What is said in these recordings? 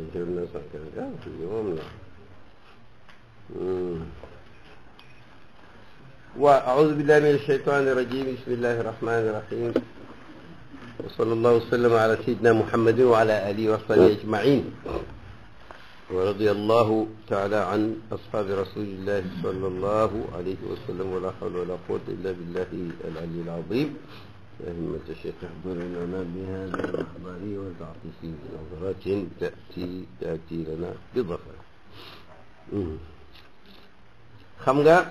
jël na cent quinze ah lii moom la waa aoudu billahi min alsheytani irrajim bismillahi irrahmani irrahim wa sallallahu wa sallam ala sayidina muhammadin wa ala alihi wa ashabihi ajmain wa radiya allahu taala an ashabi rasulillahi sallallahu alayhi wa sallam wa la hawla wa la quwwata illa billahi al-ali al-azim يا همة الشيخ احضر لنا بهذا المحضر وتعطفي نظرة تأتي تأتي لنا بظفر xam nga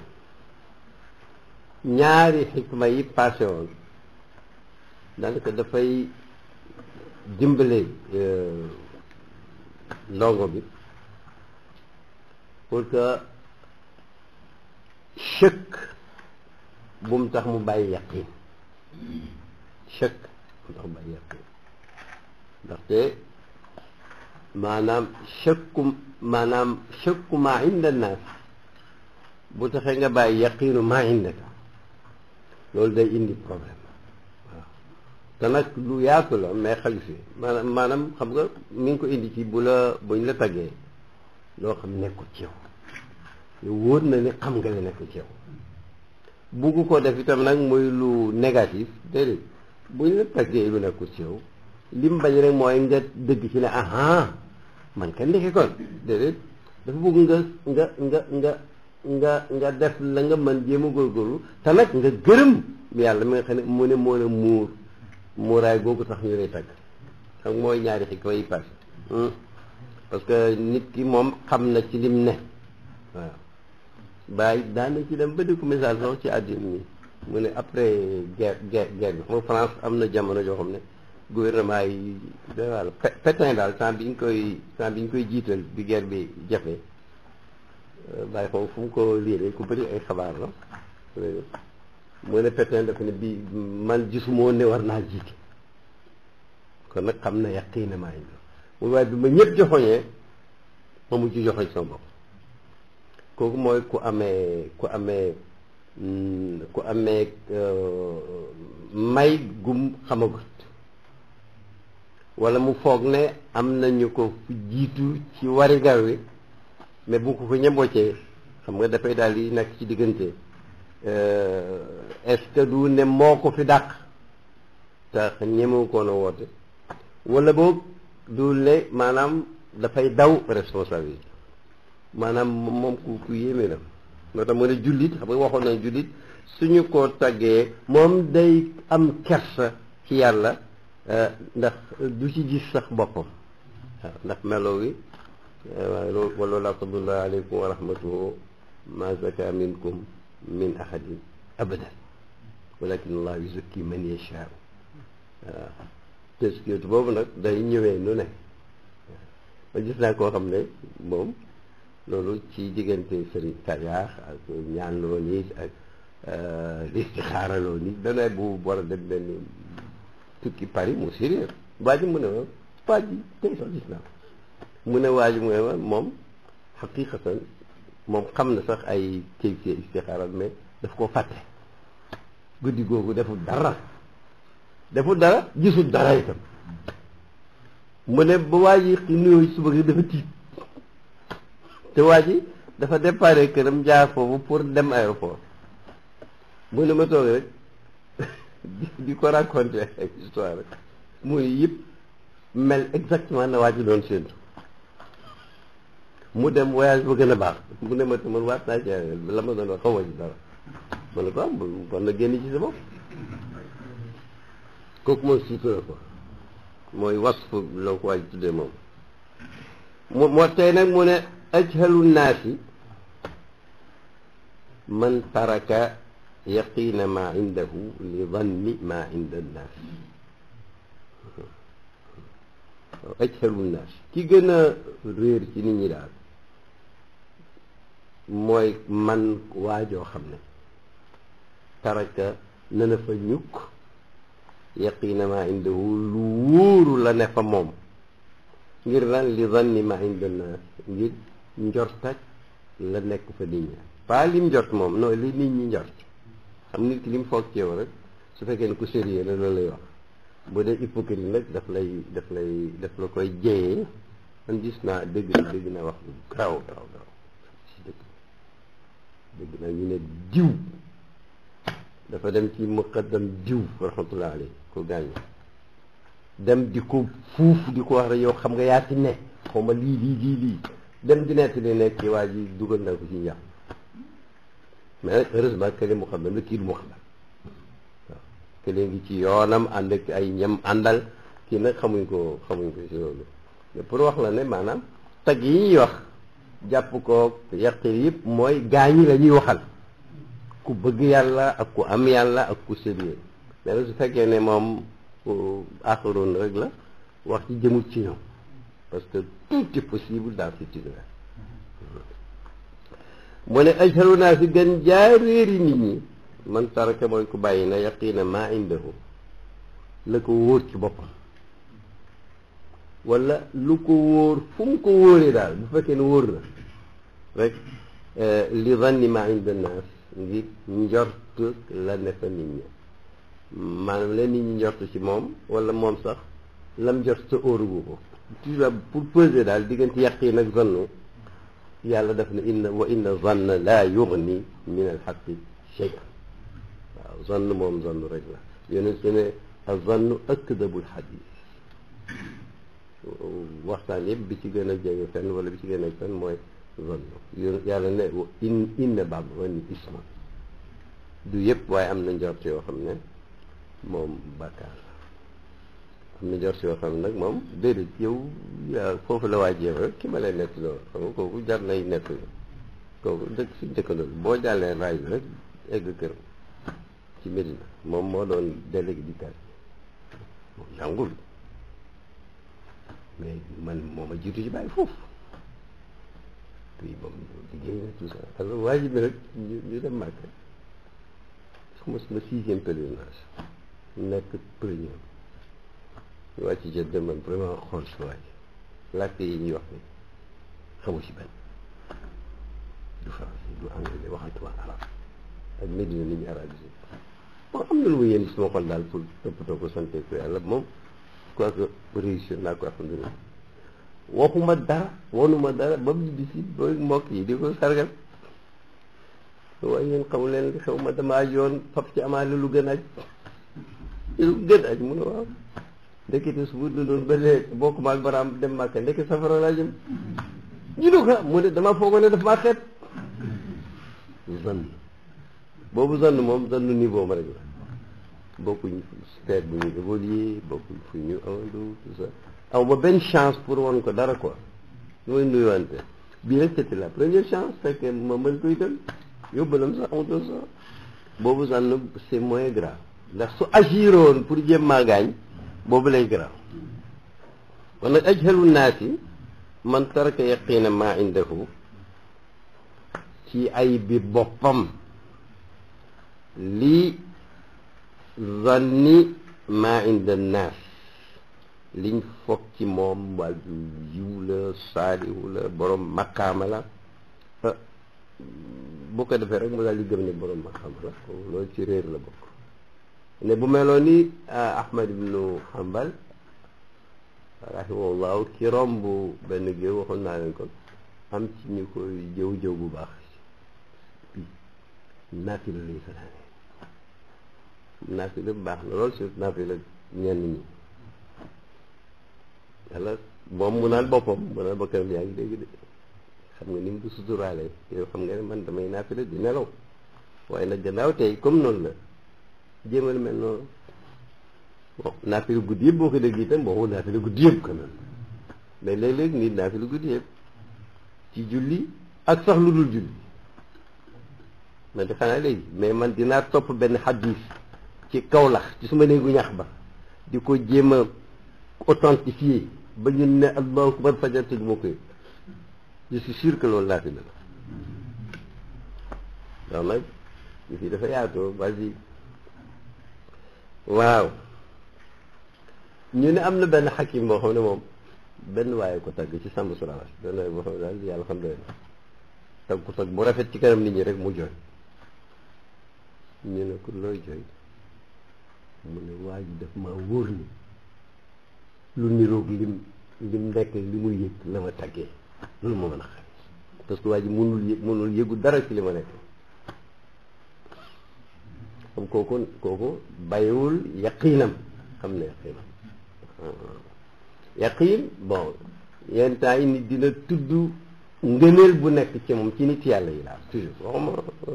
ñaari xikma yi passé woon daanaka dafay dimbale ndongo bi pour que chëkk bu mu tax mu bàyyi yaqin chëkk bu mu tax mu bàyyi yaqin ndaxte maanaam chëkku maanaam chëkku maa inda naas bu taxee nga bàyyi yaqiinu maa indaka loolu day indi problème waaw te nag lu yaatu la mais xaju fi maanaam maanaam xam nga mi ngi ko indi ci bu la buñ la taggee loo xam nekkul ci yow yow wóor na ni xam nga ne nekkul ci yow bugg ko def itam nag muy lu négatif déedéet buñ la taggee lu nekkul ci yow lim bañ rek mooy nga dëgg ci ne aha man kan ndeke kon déedéet dafa bëgg nga nga nga nga nga nga def la nga mën jéem a góorgóorlu te nag nga gërëm yàlla mi nga xam ne mu ne moo ne muur muuraay googu tax ñu lay tagg xam mooy ñaari xikma yi passé parce que nit ki moom xam na ci lim ne waaw bàyyi daana ci dem ba di ko message sax ci àddina mi mu ne après guerre guerre guerre bi xam nga France am na jamono joo xam ne gouvernement yi daal Pétain daal temps bi ñu koy temps bi ñu koy jiital bi guerre bi jafe bàyyi xaw fu mu ko liiree ku bëri ay xabaar la mu ne Pétain dafa ne bi man gisuma ne war naa jiite kon nag xam na yàqii na maa ngi mu waaye bi ma ñëpp joxoñee ma mujj joxoñ sama bopp kooku mooy ku amee ku amee ku amee may gum xamagut wala mu foog ne am nañu ko jiitu ci warigar wi mais bu ko ko ñemboocee xam nga dafay daal di nekk ci diggante est-ce que du ne moo ko fi dàq te ñemewu koon a woote wala boog du ne maanaam dafay daw responsabilité maanaam moom ku ku yéeme la moo tax mu ne jullit xam nga waxoon nañ jullit suñu ko taggee moom day am kersa ci yàlla ndax du ci gis sax boppam waaw ndax melo wi waaye loolu wala laa fadlullah aleykum wa rahmatuhu ma zaka minkum min ahadin abadan walakin allah yuzakki man yashaa waaw teskiyatu boobu nag day ñëwee nu ne ma gis naa koo xam ne moom loolu ci diggante sëriñ tariyaax ak ñaan loo nit ak listixaara loo nit dana bu war a dem benn tukki Paris mu sérieux waa ji mu ne ma waa ji tey sax gis naa mu ne waa ji mu ne ma moom xaqiqatan moom xam na sax ay kayfie istixaara mais daf ko fàtte guddi googu deful dara deful dara gisul dara itam mu ne ba waa ji nuyoo suba gi dafa tiit te waa ji dafa déparé këram jaar foofu pour dem aéroport mu ne ma toog rek di ko raconté ay histoire rek muy yëpp mel exactement na waa ji doon séentu mu dem voyage ba gën a baax mu ne ma te man waat naa ci la ma doon wax xaw ma ci dara ma ne ko am kon na génn ci sa bopp kooku mooy sutura ko mooy wasf la ko waa ji tuddee moom mu moo tey nag mu ne ajhalu naasi man taraka yaqiina maa indahu li danni maa inda nnaas ajhalu naas ki gën a réer ci nit ñi daal mooy man waajoo xam ne taraka nana fa ñukk yaqiina maa indahu lu wóoru la ne fa moom ngir lan li danni maa inda nnaas ngir njortak la nekk fa nit ñi pas lim njort moom non li nit ñi njort xam nit ki lim foog ci yow rek su fekkee ne ku sérieux la loolu lay wax bu dee hypocrite nag daf lay daf lay daf la koy jeyee man gis naa dégg na dégg naa wax lu garaaw garaaw garaaw si dëkk dégg naa ñu ne diw dafa dem ci muqaddam diw rahmatullah alayhi ko gaañu dem di ko fuuf di ko wax rek yow xam nga yaa ci ne xaw ma lii lii lii lii dem di nekk li nekk ci waa ji dugal na ko ci njàpp mais nag heureusement que li muqaddam la kii du muqaddam waaw que léegi ci yoonam ànd ak ay ñam àndal kii nag xamuñ ko xamuñ ko ci loolu mais pour wax la ne maanaam tag yi ñuy wax jàpp ko yàq yëpp mooy gaañi la ñuy waxal ku bëgg yàlla ak ku am yàlla ak ku sérieux mais su fekkee ne moom aaxaroon rek la wax ci jëmul ci ñoom parce que tout est possible dans cet univers mu ne ajharu naa si gën jaaréeri nit ñi man taraka mooy ku bàyyi na yaqiina maa indahu la ko wóor ci boppam wala lu ko wóor fu mu ko wóoree daal bu fekkee ne wóor na rek li zanni maa inda naas ngir njort la ne fa nit ñi maanaam la nit ñi njort ci moom wala moom sax lam njort sa óorugu ko toujours pour peser daal diggante yaqiin ak zannu yàlla def na inna wa inna zanna laa yugni min alxaqi shay'an waaw zann moom zann rek la yonent su ne azannu akdabul xadis waxtaan yëpp bi ci gën a jege fenn wala bi ci gën a fenn mooy zann yàlla ne in inna ba'd zanni isma du yëpp waaye am na njort yoo xam ne moom bàkkaar la am na njort yoo xam ne nag moom déedéet yow yaa foofu la waajee rek ki ma lay nett loolu xam nga kooku jar nay nett kooku dëkk suñ dëkkandoo boo jàllee raay bi rek egg kër ci Médina moom moo doon délégué di quartier moom jàngul mais man moo ma jiitu ci bàyyi foofu puis moom liggéey na tout ça alors waa ji bi rek ñu ñu dem màkk suma suma sixième pèlerinage nekk premier ñu wàcc jot dem man vraiment xool si waa ji làkk yi ñuy wax ni xamu ci benn du français du anglais waxantuma arab ak Médina ni ñu arabisé bon am na lu ma yéen suma xol daal pour toppatoo ko sante ko yàlla moom quoi que réussir naa ko alhamdulilah waxuma dara wanuma dara ba mu bisi ba mbokk yi di ko sargal waaye yéen xamu leen li xew ma dama aj yoon fab ci amaale lu gën aj lu gën aj mu ne waaw ndekete su bu doon ba léegi bokk ma ak baraam dem màkka ndekk safara laa jëm ñu ne ko mu ne dama foogoo ne daf maa xeet zann boobu zann moom zann niveau ma rek la bokkuñ stade bu ñu évolué bokkuñ fu ñu awandu tout ça aw ma benn chance pour won ko dara quoi lu may nuyuwante bii rek c'était la première chance fekkee ma mën koy dem yóbbalam sax amatul sax boobu zann c'est moins grave ndax su agiroon pour jéem maa gaañ boobu lay grave kon nag ajhalu naasi man taraka yaqiina maa indahu ci ay bi boppam lii zanni maa inda naas liñ foog ci moom wàllu yiw la saalihu la borom maqaama la bu ko defee rek mu daal di gëm ne borom maqaama la loolu ci réer la bokk ne bu meloon ni Ahmad ibnu Hanbal rahimahullahu ki romb benn géew waxoon naa leen ko am ci ñu koy jëw jëw bu baax naafila lay fanaane naafila baax na lool surtout naafila ñenn ñi yàlla moom mu naan boppam mu naan bokkam yaa ngi dégg de xam nga ni mu ko suturaale yow xam nga ne man damay naafila di nelaw waaye nag gannaaw tey comme noonu la jéemal mel noonu bon naafila guddi yëpp boo ko dégg itam boo ko naafila guddi yëpp quand même mais léeg-léeg nit naafila guddi yëpp ci julli ak sax lu dul julli man di xanaa léegi mais man dinaa topp benn xadis ci kawlax ci suma néegu ñax ba di ko jéem a authentifier ba ñu ne allahu akbar fajar te du ma ko yëg je suis sûr que loolu naafila la donc nag ñu fi dafa yaatoo vas-y waaw ñu ne am na benn xakim boo xam ne moom benn waaye ko tagg ci sàmm suraas benn waaye boo xam ne daal yàlla xam doy na tagg ko tagg bu rafet ci kanam nit ñi rek mu jooy ñu ne ko looy jooy mu ne waa ji daf maa wóor ni lu niroog lim li mu nekk li muy yëg la ma taggee loolu moo mën a xam parce que waa ji mënul yëg mënul yëgu dara ci li ma nekk comme kooku kooku bàyyiwul yaqiinam xam ne yaqiinam yaqiin bon yenn temps yi nit dina tudd ngëneel bu nekk ci moom ci nit yàlla yi laa toujours waxuma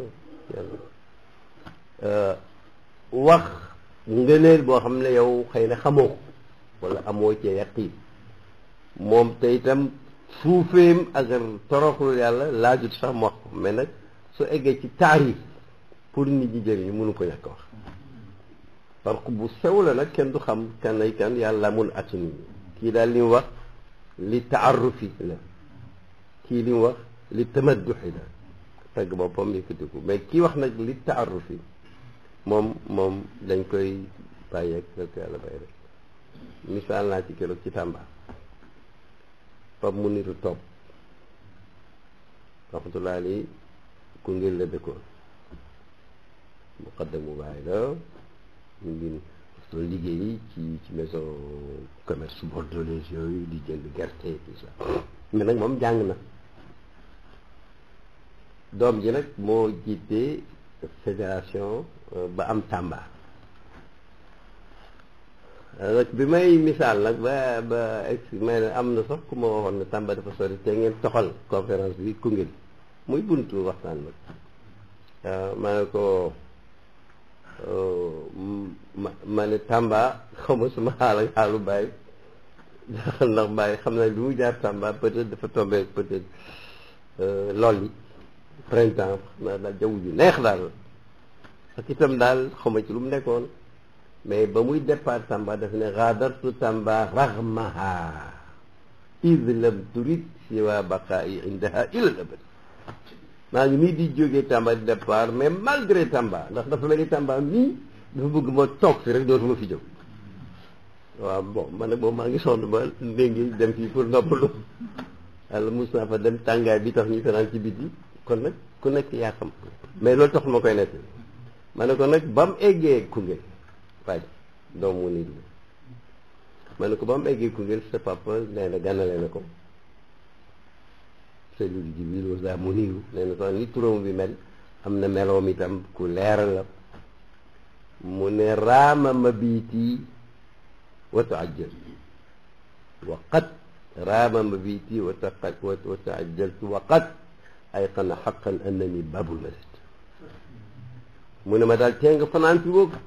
yàlla wax ngëneel boo xam ne yow xëy na xamoo ko wala amoo ci yaqiin moom te itam suufeem ak toroxlu yàlla laajut sax mu wax ko mais nag su eggee ci taarif pour nit ñi jëriñu mënu ko ñàkk wax parce que bu sew la nag kenn du xam kan ay kan yàlla mun at nit ñi kii daal li mu wax li taarufi la kii li mu wax li tamadduxi la tagg boppam yëkkatiku mais kii wax nag li taarufi moom moom dañ koy bàyyeeg rek yàlla bàyyi rek misaal naa ci keroog ci Tamba fab mu nitu topp rahmatullah ali Koungheul la dëkkoon muqaddamu baay la ñu ngi doon liggéey ci ci maison commerce bordelaise yooyu di jënd gerte tout ça mais nag moom jàng na doom ji nag moo jiite fédération ba am Tamba nag bi may misaal nag ba ba ex may ne am na sax ku ma waxoon ne Tamba dafa sori te ngeen toxal conférence bi Koungheul muy buntu waxtaan nag waaw ma ne ko ma ma ne Tamba xaw ma suma xaal ak xaalu bàyyi ndax bàyyi xam na li mu jaar Tamba peut-être dafa tombé peut-être lool yi printemps xam naa daal jaww ji neex daal ak itam daal xaw ma ci lu mu nekkoon mais ba muy départ Tamba daf ne xaadartu Tamba raxmaha id lam turid siwa baqaayi indaha ila abad maa ngi nii di jógee Tamba di départ mais malgré Tamba ndax dafa mel ni Tamba mii dafa bëgg ma toog fi rek dootuma fi jóg waaw bon man nag boobu maa ngi sonn ba ndéngi dem fii pour noppalu yàlla mus naa fa dem tàngaay bi tax ñu fanaan ci biti kon nag ku nekk yaa xam mais loolu tax ma koy nekk ma ne ko nag ba mu eggee Koungheul waaye doomu nit la ma ne ko ba mu eggee Koungheul sa papa nee na gànnale na ko Seydou Jibril Oza mu niiru nee na sax ni turam bi mel am na meloom itam ku leer la mu ne raama mabiiti wa taajjal wa qad raama mabiiti wa taqat wa taajjaltu wa qad ayqana xaqan annani babul masjid mu ne ma daal tee nga fanaan fi boog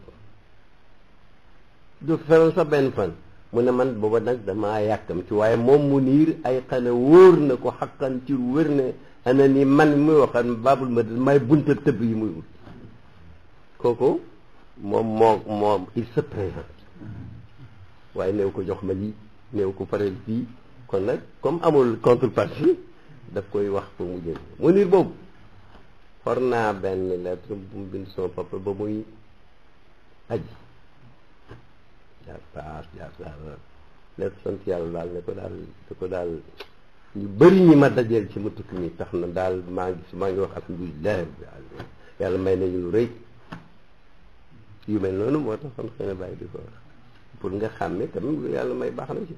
du feroon sa benn fan mu ne man booba nag damaa yàkkam ci waaye moom mu niir ay xane wóor na ko xaqan ci wér ne ana ni man muy waxan babul ma may bunta tëbb yi muy wut kooku moom moo moom il se présente waaye néew ko jox ma lii néew ko pareel fii kon nag comme amul contrepartie daf koy wax pour mu jël mu niir boobu xor naa benn lettre bu mu bind son papa ba muy aji jaar paas jaar saar lépp sant yàlla daal ne ko daal ne ko daal ñu bëri ñi ma dajeel ci ma tukki mi tax na daal maa ngi maa ngi wax alhamdulilah rabbil alamin yàlla may nañu lu rëy yu mel noonu moo tax xam xëy na bàyyi di ko wax pour nga xàmme tamit lu yàlla may baax na ci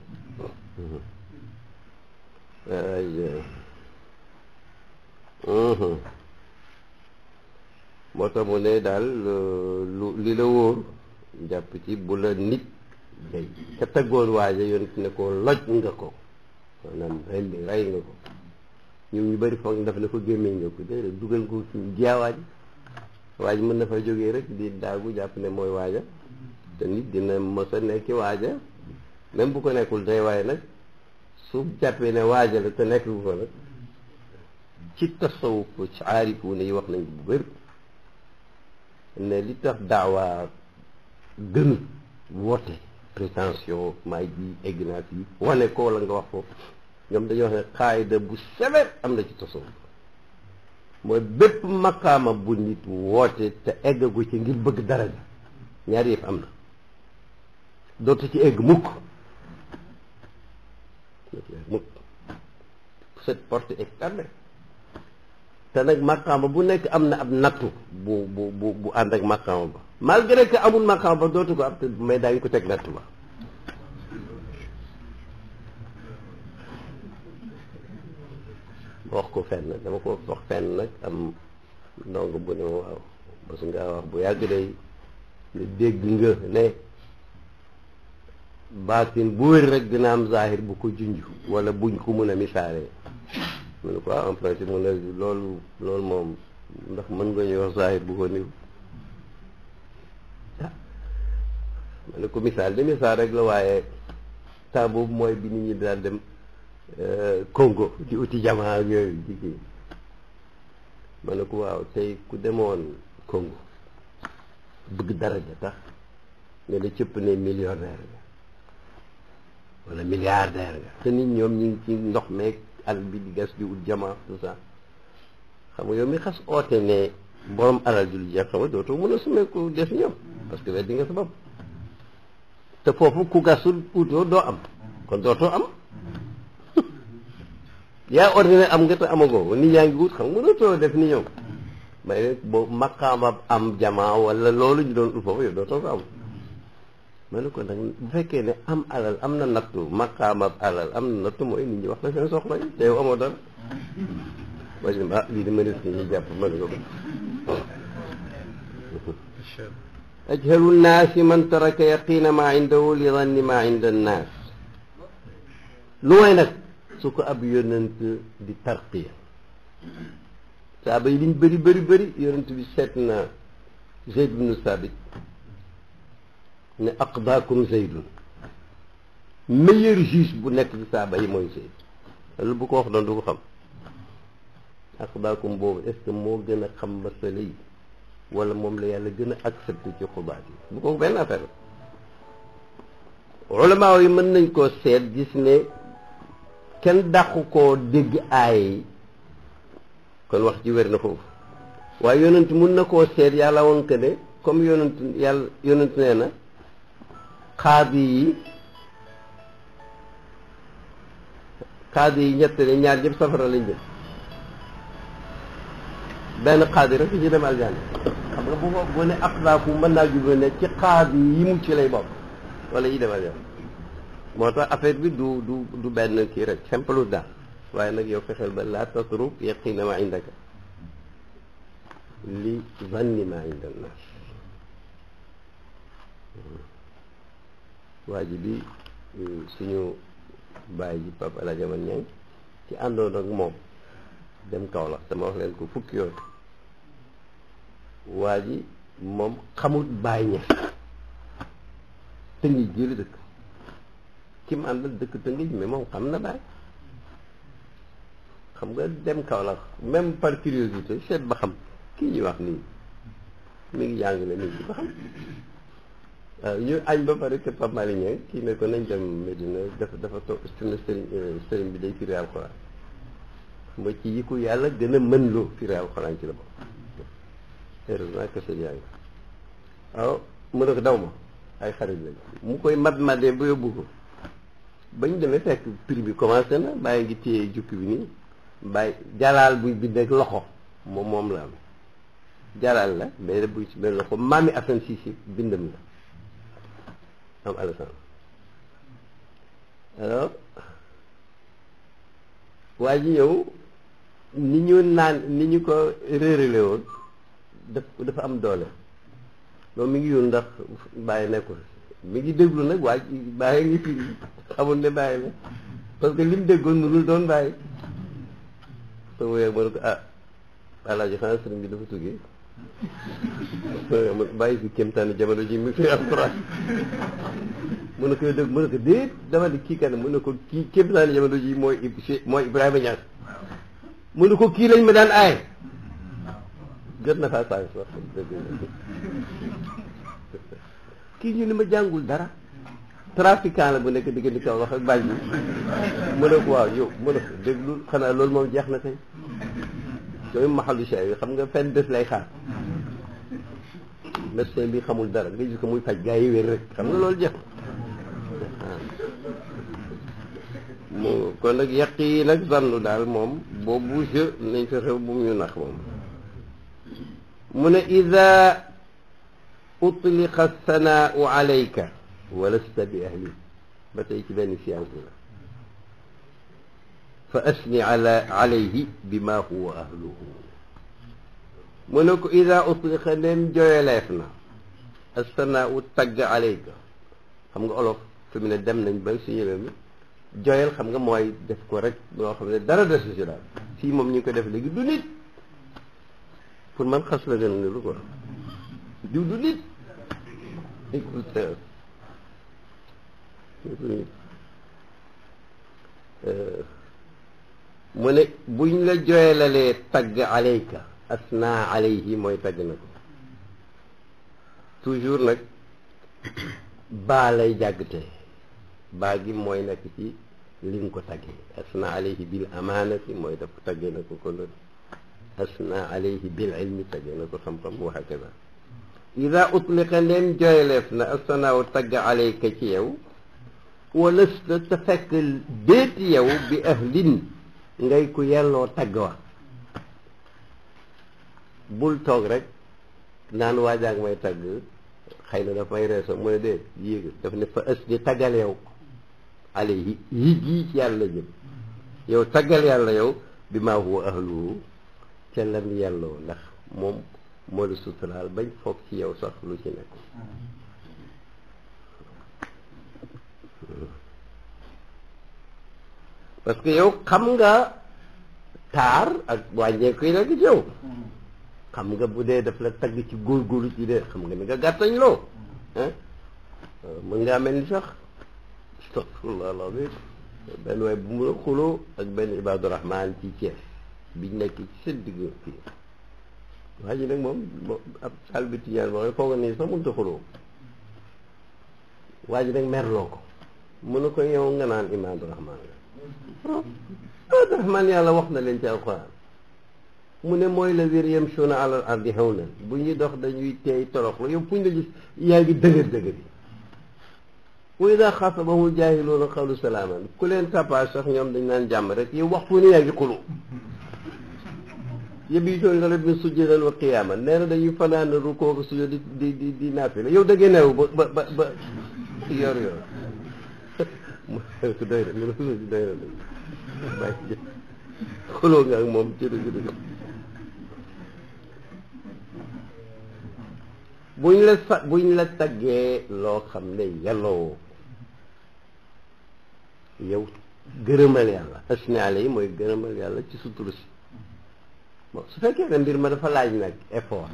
moo tax mu ne daal lu li la wóor jàpp ci bu la nit day ka taggoon waaja yonent ne ko loj nga ko maanaam rendi rey nga ko ñoom ñu bëri foog daf ne ko gémmeñ nga ko déedéet dugal ko ci jaawaaj waaj mën na fa jógee rek di daagu jàpp ne mooy waaja te nit dina mës a nekki waaja même bu ko nekkul day waaye nag su jàppee ne waaja la te nekk bu ko nag ci tasawuf ci aarifu ne yi wax nañ bu bëri ne li tax daawaa gënu woote prétention maay ji egg naa fii wane ko la nga wax foofu ñoom dañuy wax ne xaayida bu sévère am na ci tasawuf mooy bépp maqaama bu nit woote te eggagu ci ngir bëgg dara ja ñaari yëpp am na dootu ci egg mukk mukk cette porte est fermée te nag maqaama bu nekk am na ab nattu bu bu bu bu ànd ak maqaama ba malgré que amul maqaama ba dootu ko am te mais daañu ko teg nattu ba wax ko fenn dama ko wax fenn nag am ndongo bu ne waaw parce que nga wax bu yàgg day ne dégg nga ne baatin bu wér rek dina am zahir bu ko junj wala buñ ko mën a misaalee mu ne ko ah en principe mu ne loolu loolu moom ndax mën nga ñuy wax zahir bu ko niw ah ma ne ko misaal de misaal rek la waaye temps boobu mooy bi nit ñi daan dem Congo di uti jamaa ak yooyu di kii ma ne ko waaw tey ku demoon Congo bëgg daraja tax nga ne cëpp ne millionnaire nga wala milliardaire nga te nit ñoom ñu ngi ci ndox meeg àll bi di gas di ut jamaa tout ça xam nga yow mi xas oote ne borom alal ju lu jeex xam nga dootoo mën a sumeeku def ñoom parce que weddi nga sa bopp te foofu ku gasul utoo doo am kon dootoo am yaa ordinaire am nga te amagoo nit ñaa ngi wut xam nga dootoo def ni ñoom may ne boobu maqaama am jamaa wala loolu ñu doon ut foofu yow dootoo ko am ma ne ko nag bu fekkee ne am alal am na nattu maqaama alal am na nattu mooy nit ñi wax la seen soxla yi te yow amoo dara waaye ah lii de mënees ñu jàpp ma ne ko ajhalu nnaasi man taraka yaqina maa indahu li danni maa inda annaas lu mooy nag su ko ab yonent di tarqiya saaba yi liñ bëri bëri bëri yonent bi seet na Zayd bnu Sabit ne aqdaakum Zaydun meilleur juge bu nekk ci saaba yi mooy Zayd loolu bu ko wax doon du ko xam aqdaakum boobu est ce que moo gën a xam masala yi wala moom la yàlla gën a accepté ci xubaat yi bu ko benn affaire ulama yi mën nañ koo seet gis ne kenn dàqu koo dégg aay yi kon wax ji wér na foofu waaye yonent mun na koo seet yàlla woon que ne comme yonent yàlla yonent nee na xaadi yi xaadi yi ñett ne ñaar ñëpp safara lañ jëm benn xaadi rek ci dem aljanna xam nga bu ko bu ne aqdaaku mën naa jublu ne ci xaadi yi mucc lay bokk wala yi dem aljanna moo tax affaire bi du du du benn kii rek simple daal waaye nag yow fexeel ba laa tatruk yaqina ma indaka li zanni ma inda nnaas waa ji bi suñu bàyyi ji Papa El Hadj Aman Ñang ci àndoon ak moom dem Kaolack sama wax leen ko fukki yoon waa ji moom xamut bàyyi ñes tëngi jëli dëkk ki mu àndal dëkk tëngij mais moom xam na bàyyi xam nga dem Kaolack même par curiosité seet ba xam kii ñuy wax nii mi ngi jàngale mi ngi ba xam waaw ñu añ ba pare te Pape Malick Niang kii ne ko nañ dem Medina dafa dafa toog suñu sëriñ sëriñ bi day firi alxuraan xam nga ci yi ko yàlla gën a mën loo firi alxuraan ci la bokk heureusement que sëñ yaa ngi waaw mu ne ko daw ma ay xarit lañ mu koy mat madee ba yóbbu ko bañ demee fekk prix bi commencé na bàyyi ngi téye jukki bi nii bàyyi jalaal buy bind ak loxo moom moom la am jalaal la mais da buy ci benn loxo maami Assane Cissé bindam la am Alassane alors waa ji ñëw ni ñu naan ni ñu ko réerale woon daf dafa am doole loolu mi ngi yoon ndax bàyyi nekkul mi ngi déglu nag waa ji bàyyi ngi firi xamul ne bàyyi la parce que li mu déggoon mënul doon bàyyi soo woyee ma ne ko ah alaaji xanaa sëriñ bi dafa tuggee bàyyi si kéemtaani jamono ji mi fi alquran mu ne ko dégg mu ne ko déet dama di kii kan mu ne ko kii kéemtaani jamono ji mooy mooy Ibrahima Niass mu ne ko kii lañ ma daan aaye jot na faa saa wax dëgg kii ñu ni ma jàngul dara trafiquant la bu nekk diggante kaw wax ak bàyyi bi mu ne ko waaw yow mu ne ko déglu xanaa loolu moom jeex na tey yooyu maxalu shay yi xam nga fenn des lay xaar médecin bi xamul dara nga gis ko muy faj gaa yi wér rek xam nga loolu jeex mu kon nag yàq yi nag zannu daal moom boobu je nañ fa xew bu mu ñu nax moom mu ne ida utliqa sanaau alayka walasta bi ahli ba tey ci benn science la fa asni ala alayhi bima huwa ahluhu mu ne ko ida utliqa leen joyeleef na astana u tagg alayka xam nga olof fi mu ne dem nañ ba suñu réew mi joyal xam nga mooy def ko rek loo xam ne dara desu si daal fii moom ñu ngi ko def léegi du nit pour man xas la gën a niru quoi diw du nit mu ne buñ la joyelalee tagg alayka asna alayhi mooy tagg na ko toujours nag baa lay jàggtee baa gi mooy nekk ci li nga ko taggee asna alayhi bil amaanati mooy daf taggee na ko kon asna alayhi bil ilmi taggee na ko xam-xam wa hakada ida utliqa leen joyeleef na asanaaw tagg alayka ci yow walasta te fekk déet yow bi ahlin ngay ku yelloo tagg wa bul toog rek naan waajaag may tagg xëy na daf may reeso mu ne déet yéeg daf ne fa ës di taggal yow alayhi yi gii ci yàlla jëm yow taggal yàlla yow bi maa huwa ahluhu ca lam yelloo ndax moom moo la suturaal bañ foog ci yow sax lu ci nekk parce que yow xam nga taar ak wàññeeku yi nekk ci yow xam nga bu dee daf la tagg ci góorgóorlu ci dee xam nga ni nga gàttañ loo ah mën ngaa mel ni sax astafirullah alazim benn waaye bu mu la xuloo ak benn ibadu rahman ci Thiès biñ nekk ci seen digg fii waa ji nag moom ab sal bi tiñaan boo xam foog nii sax mënut a xuloo waa ji nag merloo ko mu ne ko yow nga naan ibadu rahman la ibadu rahman yàlla wax na leen ci alquran mu ne mooy la wér yamshuuna alal ardi hawnan bu ñuy dox dañuy teey toroxlu yow fu ñu la gis yaa ngi dëgër dëgër yi wa ida xaatabahum jaahiluuna qaalu salaaman ku leen tapage sax ñoom dañ naan jàmm rek yow waxtu ne yaa ngi xulu yabiituuna li rabbihim sujjadan wa qiyaaman nee na dañuy fanaan rukoo ko sujjóot di di di di naafila yow da ngay neew ba ba ba ba yor yor doy na mu ne doy na bàyyi xuloo nga ak moom ci dëgg dëgg buñ la sa buñ la taggee loo xam ne yelloo yow gërëmal yàlla asnaale yi mooy gërëmal yàlla ci sutura si bon su fekkee ne mbir ma dafa laaj nag effort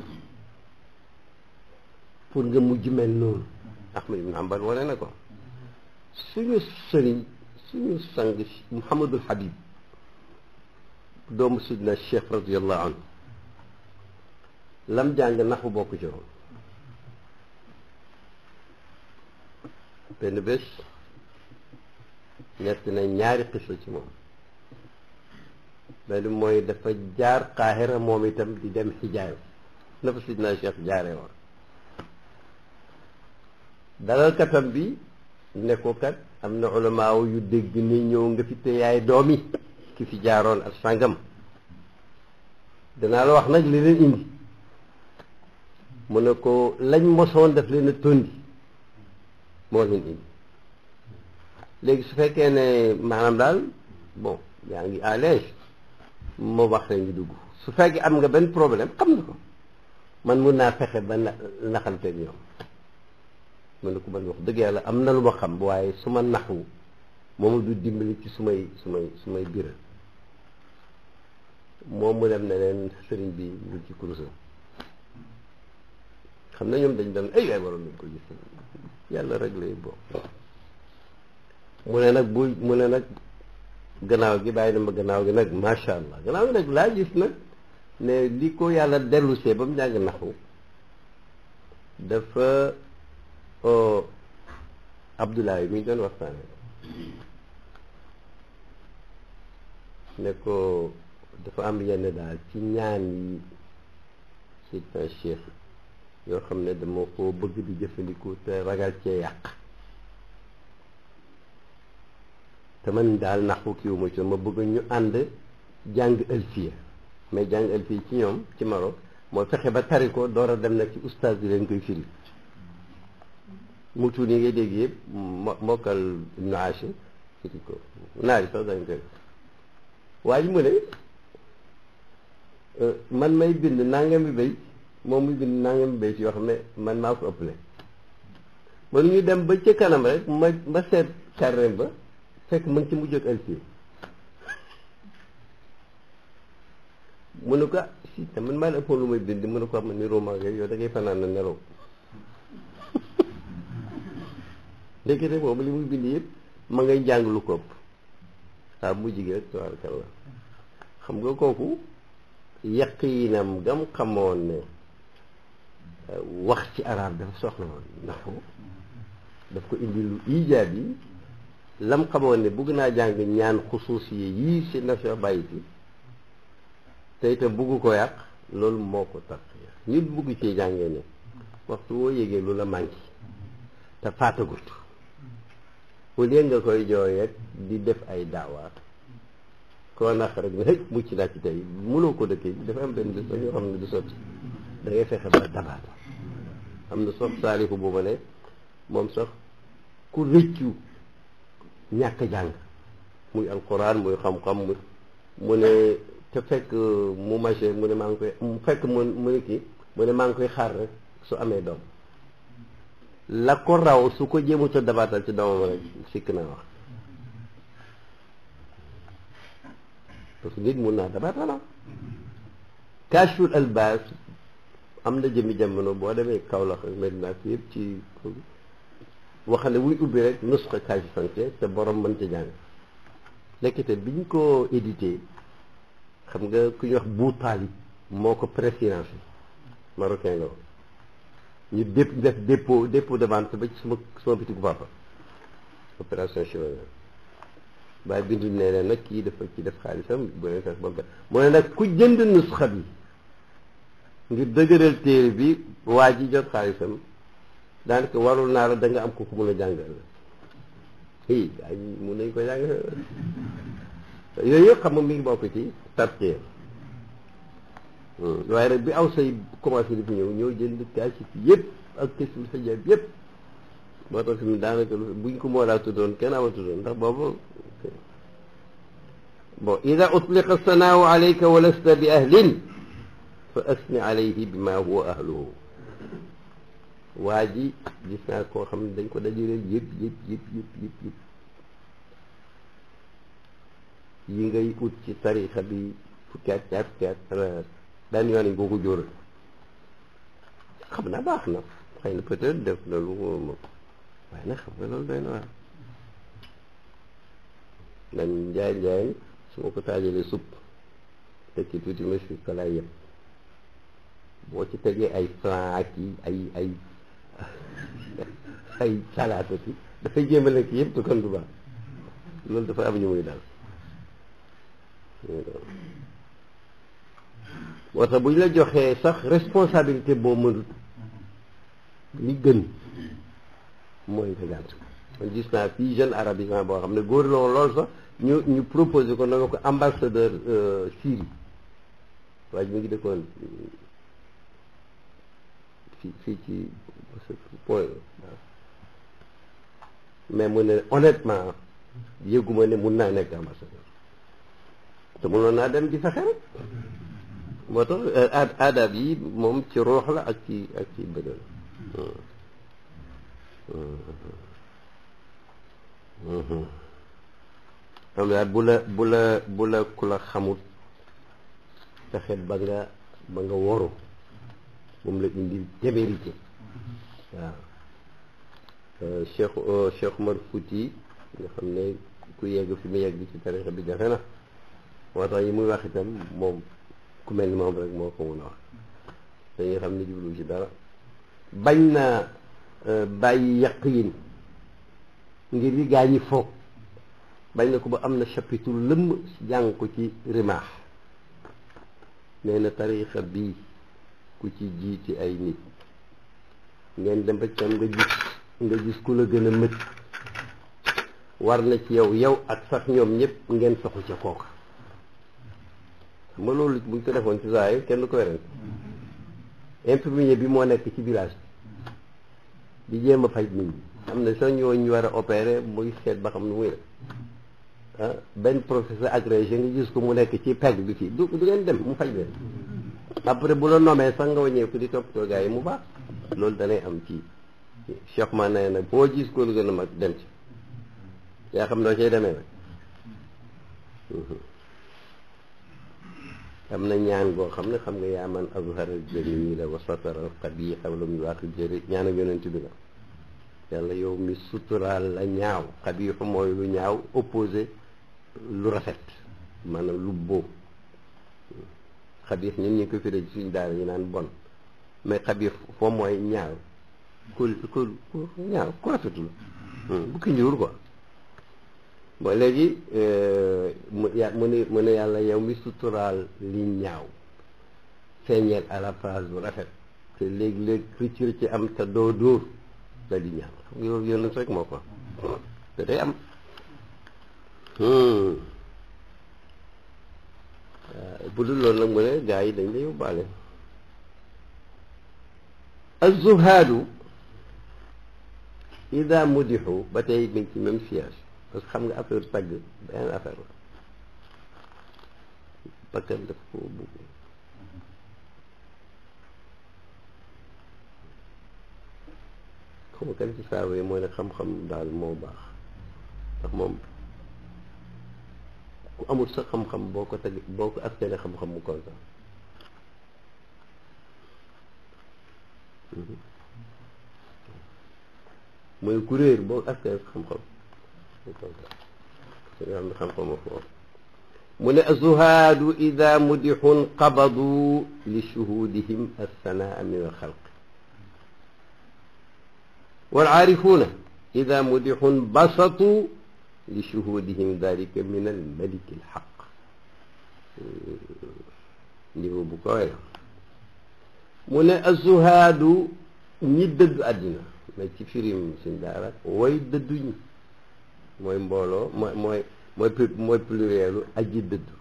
pour nga mujj mel noonu Ahmad ibn Hanbal wane na ko suñu sëriñ suñu sang Muhammadul Habib doomu sidna Cheikh radiallahu anhu lam jàng naxu bokk ci woon benn bés ñett na ñaari xisa ci moom benn mooy dafa jaar Qaahira moom itam di dem Hijaaz na fa sidna Cheikh jaaree woon dalal katam bi ne ko kat am na ulamaaw yu dégg ni ñëw nga fi te yaay doom yi ki fi jaaroon ak sàngam danaa la wax nag li leen indi mu ne ko lañ mosoon daf leen a tondi moo leen indi léegi su fekkee ne maanaam daal bon yaa ngi à l'aise moo wax la ngi dugg su fekkee am nga benn problème xam na ko man mun naa fexe ba na naxanteeg ñoom mu ne ko man wax dëgg yàlla am na lu ma xam waaye su ma naxwu moom du dimbali ci su may su may su may biral moom mu dem ne leen sëriñ bi mu ci kurusam xam na ñoom dañ doon ay waay waroon nañ ko gis yàlla rek lay bokk mu ne nag bu mu ne nag gannaaw gi bàyyi na ma gannaaw gi nag macha allah gannaaw gi nag laa gis nag ne li ko yàlla dellusee ba mu jàng naxu dafa Abdoulaye mi doon waxtaane ne ko dafa am yenn daal ci ñaan yi sidna Cheikh yoo xam ne dama ko bëgg di jëfandikoo te ragal cee yàq te man daal naxu kiiwu ma ci ma bëgg ñu ànd jàng alfiya mais jàng alfiya ci ñoom ci Maroc mooy fexe ba tari ko door a dem nag ci oustaz bi leen koy firi mutuun yi ngay dégg yëpp mo mokkal Ibnu Ashir firi ko naari sax dañ koy waaye mu ne man may bind nangami béy moom muy bind nangami béy yoo xam ne man maa ko ëppale ba ñu dem ba ca kanam rek ma ma seet carré ba fekk mu ngi ci mujj ak alfi mu ne ko si te man maa la ëppoon lu may bind mu ne ko am ni roman yow da ngay fanaan na nelaw ndekete boobu li muy bind yëpp ma ngay jàng lu ko ëpp waaw mujj gi rek tabaarkalla xam nga kooku yaqiinam gam xamoon ne wax ci arab dafa soxla woon ndax daf ko indi lu ijaab yi lam xamoon ne bëgg naa jàng ñaan xusuus yi yii si na soo bàyyi si te itam bëgg ko yàq loolu moo ko tax nit bëgg ci jàngee ne waxtu woo yégee lu la manqué te faatagut au lieu nga koy jooy rek di def ay daawaat koo nax rek ne hëj mucc naa ci tey mënoo ko dëkkee dafa am benn bés ba ñoo xam ne du sotti da ngay fexe ba dabaata am na sox saaliku bu ma ne moom sax ku rëccu ñàkk jàng muy alquran muy xam-xam mu mu ne te fekk mu maché mu ne maa ngi koy mu fekk mu mu ne kii mu ne maa ngi koy xaar rek su amee doom la ko raw su ko jéemut a dabaatal ci doomam rek sikk naa wax parce que nit mun naa dabaatala kashful albas am na jëmmi jamono boo demee Kaolack Medina fi yëpp ci waxale wuy ubbi rek nusxa kashi santé te borom mën ca jàng lekkite biñ ko édité xam nga ku ñuy wax bu taalib moo ko préfinancé marocain la woon ñu dép def dépôt dépôt de vente ba ci suma suma bitigu papa opération chirurgie waaye bindu nee ne nag kii dafa ci def xaalisam bu leen fex ba mu ne nag ku jënd nusxa bi ngir dëgëral téere bi waa ji jot xaalisam daanaka warul naa la da nga am ko ku mun a jàngal i ay mun nañ ko jàng yooyu yëpp xam nga mi ngi bokk ci tartier waaye nag bi aw say commencé di fi ñëw ñëw jënd kaasif yëpp ak kësul xijab yëpp moo tax fi mu daanaka buñ ko moo laa tuddoon kenn ama tuddoon ndax boobu bon ida utliqa sanaahu alayka wa lasta bi ahlin fa asni alayhi bi ma huwa ahluhu waa ji gis naa koo xam ne dañ ko dajale yëpp yëpp yëpp yëpp yëpp yëpp yi ngay ut ci tarixa bi fukki at ñaar fukki at daan yoon nañ koo ko jóoral xam naa baax na xëy na peut-être def na lu moom waaye nag xam nga loolu doy na waar dañ njaay njaay su ma ko taajalee supp teg ci tuuti monsieur kalaay yëpp boo ci tegee ay flan ak yi ay ay ay salaata ci dafay jéem a lekk yëpp te kon du baax loolu dafa am ñu muy daal moo tax bu ñu la joxee sax responsabilité boo mënut li gën mooy nga gànt man gis naa fii jeune arabisant boo xam ne góor la woon loolu sax ñu ñu proposé ko na nga ko ambassadeur Syrie waaye mi ngi dëkkoon fii fii ci point mais mu ne honnêtement yëguma ne mun naa nekk ambassadeur te mënoon naa dem di fexe rek moo tax aadab yi moom ci ruux la ak ci ak ci bëgg xam daal bu la bu la bu la ku la xamut fexe ba nga ba nga woru moom la indi témérité waaw Cheikh Cheikh Omar Fouti nga xam ne ku yegg fi mu yegg ci tarixa bi jafe na moo tax yi muy wax itam moom ku mel ni moom rek moo ko mun a wax dañuy xam ne jublu ci dara bañ na bàyyi yaqiin ngir yi gaa ñi foog bañ na ko ba am na chapitre lëmm jàng ko ci rimaax nee na tarixa bii ku ci jiiti ay nit ngeen dem ba ci am nga gis nga gis ku la gën a mët war na ci yow yow ak sax ñoom ñëpp ngeen soxu ca kooka xam nga loolu buñ ko defoon ci saa yi kenn du ko werante infirmier bi moo nekk ci village bi di jéem a faj nit ñi am na sax ñoo ñu war a opérer muy seet ba xam nu muy def ah benn professeur agrégé nga gis ko mu nekk ci pegg bi fii du du ngeen dem mu faj leen après bu la nomee sax nga wàññeeku di toppatoo gars yi mu baax loolu danay am ci Cheikh ma nee nag boo gis ko lu gën a mag dem ci yaa xam noo cay demee nag am na ñaan goo xam ne xam nga yaa man azhara jamila wa satara qabiha wa lam yuwaqi jëri ñaan ak yonent bi la yàlla yow mi suturaal la ñaaw xabiixu mooy lu ñaaw opposé lu rafet maanaam lu boo xabiix ñun ñu ko firee ci suñu daara ñu naan bon mais xabiix foo mooy ñaaw ku ku ñaaw ku rafetul bu ki njuur quoi bon léegi mu ya mu ne mu ne yàlla yow mi suturaal li ñaaw feeñeel à la place bu rafet te léegi-léegi rëcc rëcc am te doo dóor da di ñaan xam nga yow yónn rek moo ko te day am bu dul loolu nag mu ne gars yi dañ la yóbbaale az-zuhaadu ida mudixu ba tey mi ngi ci même siège parce que xam nga affaire tagg benn affaire la bakkan daf ko bugg xam nga kan ci saaba yi mooy ne xam-xam daal moo baax ndax moom ku amul sa xam-xam boo ko teg boo ko askane xam-xam mu kontaan mooy ku réer boo askane sa xam-xam mu kontaan te nga xam ne xam-xam moo foofu mu ne azuhaadu ida mudixun qabadu li shuhudihim assanaa min alxalq والعارفون إذا مدح بسطوا لشهودهم ذلك من الملك الحق niveau bu koy la mu ne azuhaadu ñi dëddu àddina mais ci firim suñ daara way dëddu ñi mooy mbooloo mooy mooy mooy mooy plurielu aji dëddu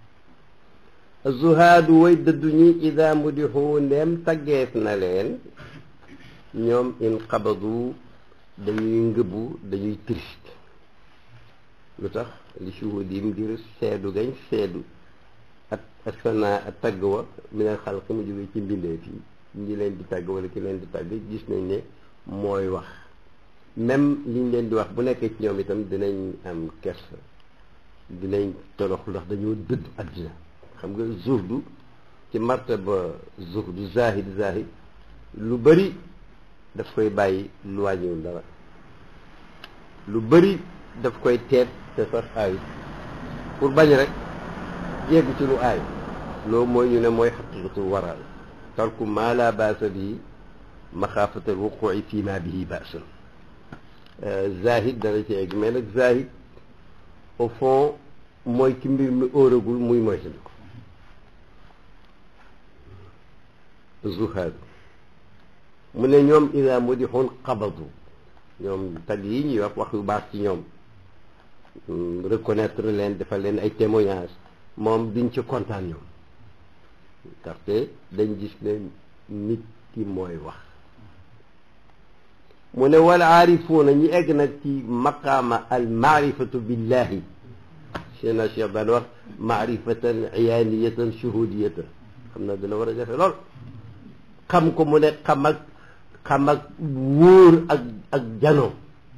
azuhaadu way dëddu ñi ida mudixu ndeem taggeef na leen ñoom in xabadu dañuy ngëbu dañuy triste lu tax li shuhudi ngir seedu gañ seedu ak ak sana ak tagg wa minal xalq mu jóge ci mbindeef yi ñi leen di tagg wala ki leen di tagg gis nañ ne mooy wax même liñ leen di wax bu nekkee ci ñoom itam dinañ am kersa dinañ torox ndax dañoo dëdd àddina xam nga zuhdu ci martaba zuhdu zahid zahid lu bari daf koy bàyyi lu wàññiwul dara lu bëri daf koy teet te sax aay pour bañ rek yegg ci lu aay loolu mooy ñu ne mooy xaqiqatul waral tarku maa laa baasa bii maxaafatal wuquci fii maa bihi baasun zahid dana ci egg mais nag zahid au fond mooy ki mbir mi óoragul muy moytandiku zuhaad mu ne ñoom ida mudixun xabadu ñoom tag yi ñuy wax wax yu baax ci ñoom reconnaître leen defal leen ay témoignage moom diñ ci kontaan ñoom ndaxte dañ gis ne nit ki mooy wax mu ne wal aarifuuna ñi egg nag ci maqaama al maarifatu billahi seena cheikh daan wax maarifatan iyaaniyatan shuhudiyatan xam na dina war a jafe lool xam ko mu ne xam ak xam ak wóor ak ak janoo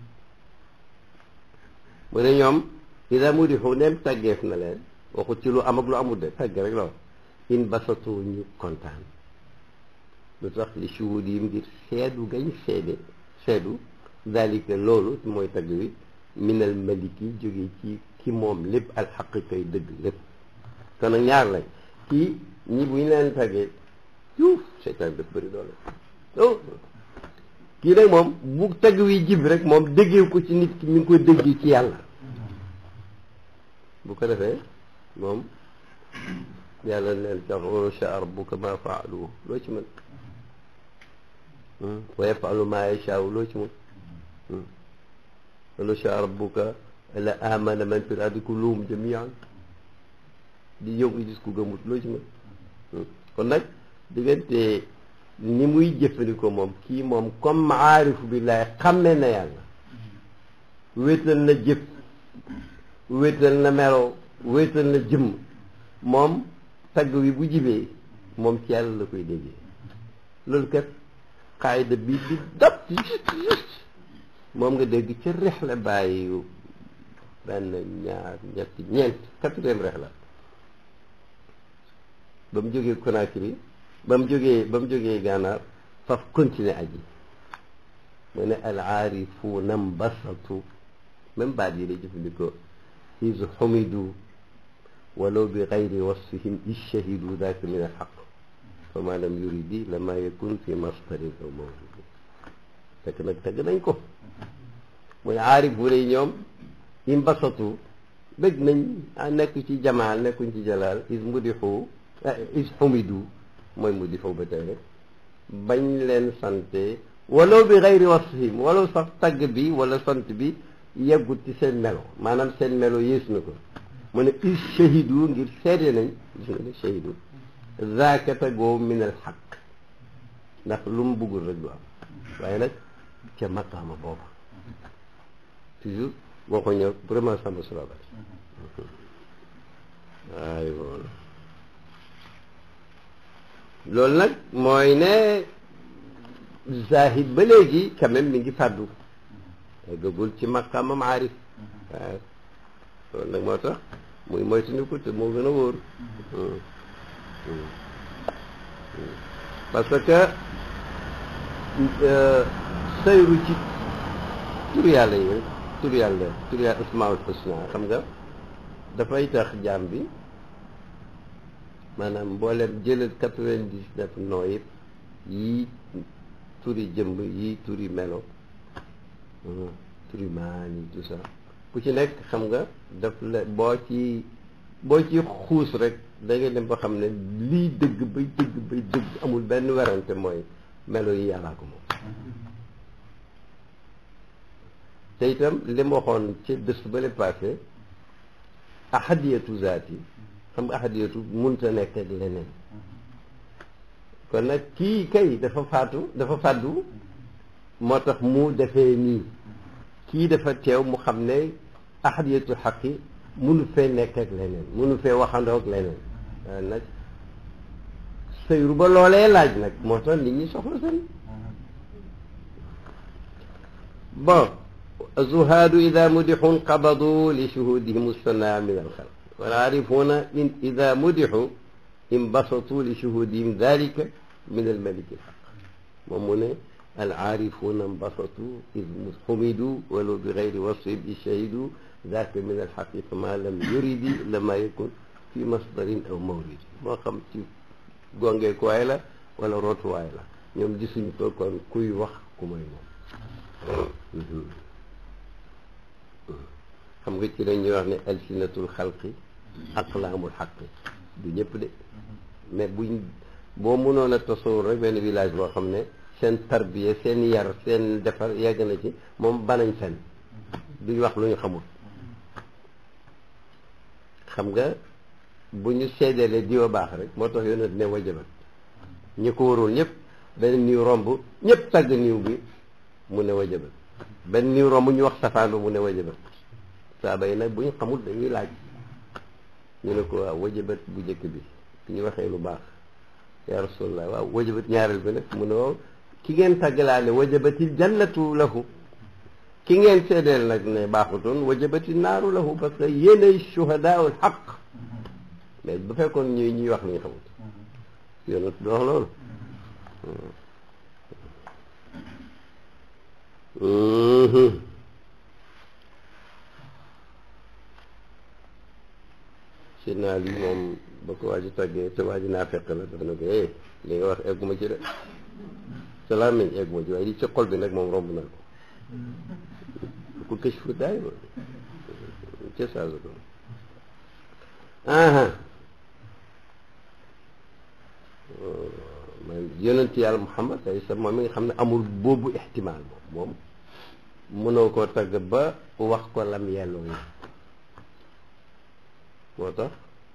mu ne ñoom ida mu di xu neem tàggeef na leen waxu ci lu am ak lu amul de tàgg rek la wax in basatu ñu kontaan lu tax li shuhud yi ngir seedu gañ seede seedu dalika loolu mooy tagg wi minal maliki jóge ci ki moom lépp alxaq kay dëgg lépp kon nag ñaar lañ kii ñi bu ñu leen taggee yuuf seytaan daf bëri doole oh kii nag moom bu tagg wi jib rek moom déggee ko ci nit ki mi ngi koy déggee ci yàlla bu ko defee moom yàlla neen tax wa shaa rabbuka ma faalu loo ci mën wa yafalu ma yashaau loo ci mën wala shaa rabbuka la amana man fi l-ardi kulluhum jamian di yow nga gis ku gëmut loo ci mën kon nag diggante ni muy jëfandikoo moom kii moom comme aarifu billahi xamme na yàlla wéetal na jëf wéetal na melo wéetal na jëmm moom tagg wi bu jibee moom ci yàlla la koy déggee loolu kat xaayida bi di dab juste juste moom nga dégg ca rex la bàyyi benn ñaar ñetti ñeent quatrième rex la ba mu jógee Conakry ba mu jógee ba mu jógee gànnaar faf continuer aji mu ne al aarifuuna mbasatu même baat yi lay jëfandikoo is xumidu walaw bi gayri wasfihim ishahidu daaka min al xaq fa ma lam yuridi lama yakun fi masdarin aw mawjudi fekk nag tagg nañ ko mu ne aarifuuna yi ñoom imbasatu bëgg nañ nekk ci jamaal nekkuñ ci jalaal is mudixu is xumidu mooy mudixu ba tey rek bañ leen sante walaw bi xayri wasfihim walaw sax tagg bi wala sant bi yeggut ci seen melo maanaam seen melo yées na ko mu ne is shahidu ngir seede nañ gis nga ne shahidu zaaka tagoo min al xaq ndax lu mu buggul rek du am waaye nag ca maqaama booba toujours boo ko ñëw vraiment samba sulabat waaye woon loolu nag mooy ne zahid ba léegi quand même mi ngi fàddu eggagul ci maqaamam aarif waaw loolu nag moo tax muy moytuñu ko te moo gën a wóor parce que sayru ci tur yàlla yi tur yàlla tur yàlla asmaul husna xam nga dafay tax jaam bi maanaam mbooleem jëlal quatre-vingt-dix-neuf noo yëpp yii turi jëmb yii turi melo turi maani tout ça ku ci nekk xam nga daf la boo ci boo ci xuus rek da ngay dem ba xam ne lii dëgg bay dëgg bay dëgg amul benn werante mooy melo yi yàllaa ko moom te itam li ma waxoon ci bés ba le passé ahadiyatu zaati xam nga ahadiyatu munta nekk ak leneen kon nag kii kay dafa faatu dafa fàddu moo tax mu defee nii kii dafa teew mu xam ne ahadiyatu xaqi munu fee nekk ak leneen munu fee waxandoo ak leneen waaye nag sëyru ba loolee laaj nag moo tax nit ñi soxla seen bon zuhaadu ida mudixun qabadu li shuhudihim sana min alxalq wal aarifuuna in ida mudixu inbasatu li shuhudihim dalika min almaliki alxaq moom mu ne al aarifuuna inbasatu id xumidu walaw bi gayri wasfin bi shahidu daka min alxaqi fama lam yuridi lama yakun fi masdarin aw mawridi moo xam ci gongeekuwaay la wala rootuwaay la ñoom gisuñ ko kon kuy wax ku may moom xam nga ci lañuy wax ne alsinatul xalqi aqlaamul xaqi du ñëpp de mais buñ boo mënoon a tasawur rek benn village boo xam ne seen tarbiya seen yar seen defar yegg na ci moom banañ fen duñ wax lu ñu xamul xam nga bu ñu seedeele diwa baax rek moo tax yonent ne wajabat ñi ko warul ñëpp benn niw romb ñëpp tàgg niw bi mu ne wajabat benn niw romb ñu wax safaan ba mu ne wajabat saaba yi nag bu ñu xamul dañuy laaj ñu ne ko waaw wajabat bu njëkk bi su ñu waxee lu baax ya rasulallah waaw wajabat ñaareel bi nag mu ne waaw ki ngeen tàggalaale wajabatil jannatu lahu ki ngeen seedeel nag ne baaxutoon wajabati naaru lahu parce que yéenay shuhadaul xaq mais bu fekkoon ñuy ñuy wax lu ñu xamut yonent du wax loolu si naa lii moom ba ko waa ji tàggee te waa ji naa fekk la dafa ne ko eh li nga wax egguma ci de sa làmmiñ egguma ci waaye li ci xol bi nag moom romb na ko ku kës fu daay ba ca saasu ko aha man yonent yàlla Muhammad ay sa moom mi nga xam ne amul boobu ixtimaal moom moom mënoo koo tagg ba wax ko lam yelloo yi moo tax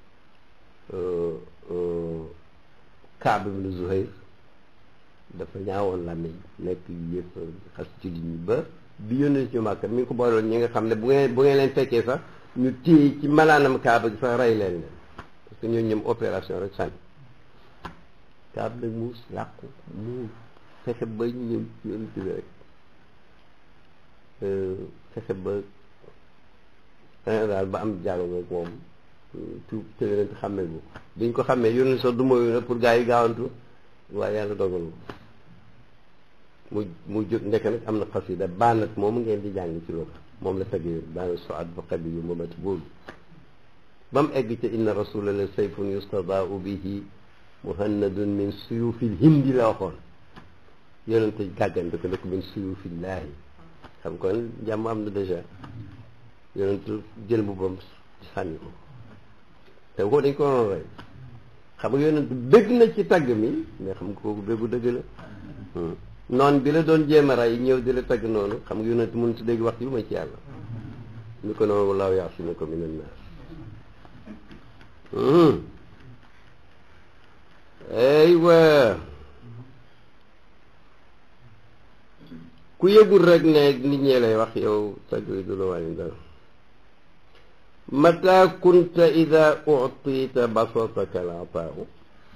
Kaab ibn Zuhayr dafa ñaawoon làmmiñ nekk yëpp xas ci li ñu ba bi yónnee ci Màkka mi ngi ko booloon ñi nga xam ne bu ngeen bu ngeen leen fekkee sax ñu téye ci malaanam kaaba gi sax rey leen leen parce que ñooñu ñoom opération rek sànni kaaba nag mu làqu mu fexe ba ñëw ci yonent bi rek fexe ba daal ba am jàll nga moom tuub te yonent xàmmee bu biñ ko xàmmee yonent sax du mooyu na pour gars yi gaawantu waaye yàlla dogal mu mu jóg nekk nag am na xasida baanat moom ngeen di jàng ci loolu moom la tagee baanat soat ba xabi yu momat boobu ba mu egg ca inna rasula la sayfun yustadaau bihi muhannadun min suyufil hindi la waxoon yonente gàggante ko ne ko min suyufillaahi xam kon jàmm am na dèjà yonentu jël mbubbam sànni ko te ko dañ ko waroon rey xam nga yonentu bëgg na ci tagg mi mais xam nga kooku bëggu dëgg la noon bi la doon jéem a rey ñëw di la tagg noonu xam nga yonentu mënut dégg wax ci lu ma ci yàlla ni ko noonu wallaahu yaasimuka mina naas aywa ku yëgul rek ne nit ñee lay wax yow tagg yi du la wàññi dara mata kunta ida uctita basataka alataau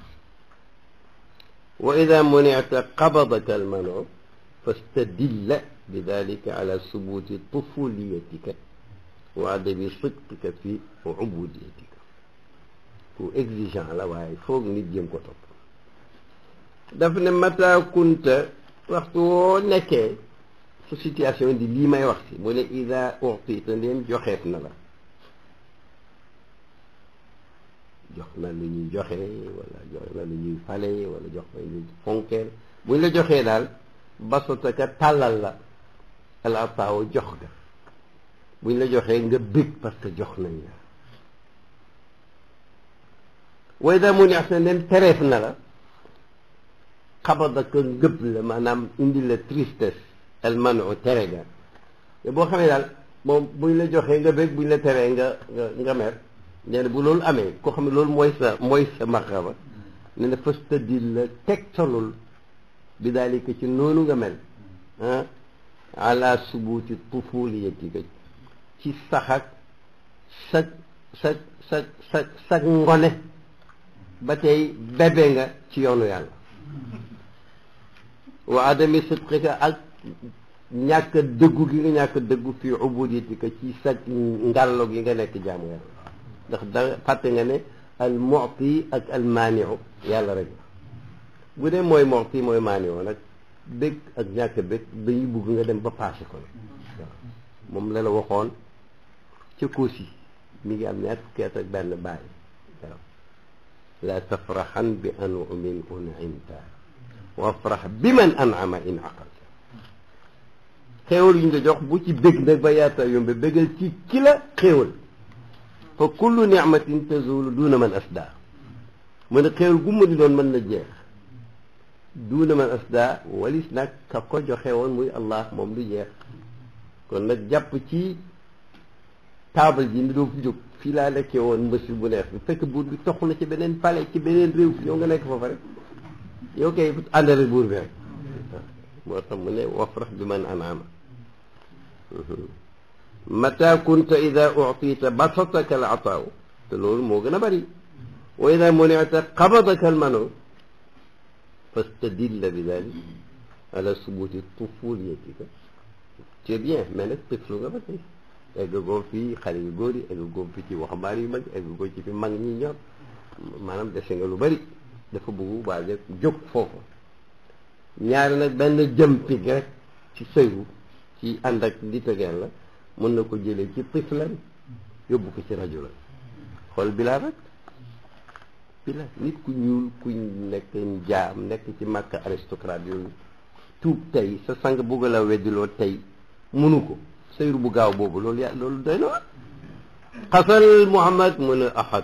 wa ida municta qabadaka almano fastadilla bidalika ala subuti tufuliyatika wa adabi sidqika fi ubudiyatika ku exigeant la waaye foog nit jëm ko topp daf ne mata kunta waxtu woo nekkee su situation di lii may wax si mu ne ida uctita ndeen joxeef na la jox na lu ñuy joxe wala jox na lu ñuy fale wala jox na lu ñuy fonkeel buñ la joxee daal basataka tàllal la al ataaw jox ga buñ la joxee nga bég parce que jox nañ la way daa mu neex na leen tereef na la xabadaka ngëb la maanaam indi la tristesse al manu tere ga te boo xamee daal moom buñ la joxee nga bég buñ la teree nga nga nga mer nee na bu loolu amee koo xam ne loolu mooy sa mooy sa marxaba ne na fastadil la tegtalul bi daalika ci noonu nga mel ah ala subuti tufuliyatika ci saxak sa sa sa sa sa ngone ba tey bébé nga ci yoonu yàlla wa adami sidqika ak ñàkk dëggu gi nga ñàkk dëggu fii ubudiyatika ci sa ngàllo gi nga nekk jaamu yàlla ndax da fàtte nga ne al mu'ti ak al maaniu yàlla rek bu dee mooy mu'ti mooy maaniu nag bëgg ak ñàkk bëgg dañuy bugg nga dem ba passé ko waaw moom la la waxoon ca Koosi mi ngi am ñaar fukki at ak benn bàyyi waaw la tafraxan bi anumin un'imta wafrax bi man an'ama in aqalta xéewal yu ñu la jox bu ci bëgg nag ba yaata yombe bëggal ci ki la xéewal fa kullu nicmatin tazulu duuna man asda mu ne xéewal gu mu di doon mën na jeex duuna man asda walis nag ka ko joxe woon muy allah moom du jeex kon nag jàpp ci taabal ji ni doo fi jóg fii laa lekkee woon mbësil bu neex bi fekk buur bi toxu na ci beneen palais ci beneen réew yow nga nekk foofa rek yow kay àndale buur bi rek moo tax mu ne wafrax bi man anaama mata kunta ida uctita basataka al ataaw te loolu moo gën a bëri wa ida munita qabadaka al mano fastadilla bi dalik ala subuti tufuliyatika c'est bien mais nag tëflu nga ba tey egg goo fii xale yu góor yi egg goo fi ci waxambaane yu mag egg goo ci fi mag ñi ñor maanaam dese nga lu bëri dafa bëggu waaje jóg foofu ñaari nag benn jëmpig rek ci sëyu ci ànd ak di tegeel la mën na ko jëlee ci tiflan yóbbu ko ci rajo la xool bilaa rek bila nit ku ñuul ku nekk jaam nekk ci màkk aristocrate yooyu tuub tey sa sang bugg la weddiloo tey munu ko sëyru bu gaaw boobu loolu yaa loolu doy na wa xasal muhammad mu ne ahad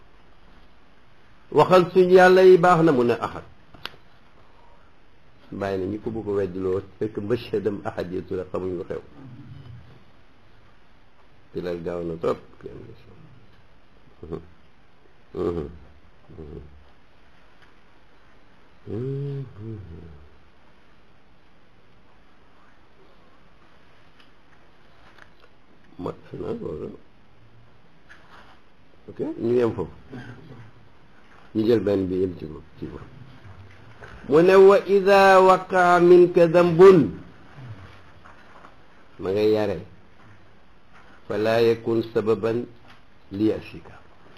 waxal suñ yàlla yi baax na mu ne ahad bàyyi na ñi ko bëgg a weddiloo fekk mbëchadam ahad yi tura xamuñ lu xew bilal gaaw na trop mat na loolu ok ñu yem foofu ñu jël benn bi yem ci ko ci ko mu ne wa ida waqaa minka dambun ma ngay yare fala yakun sababan li yasika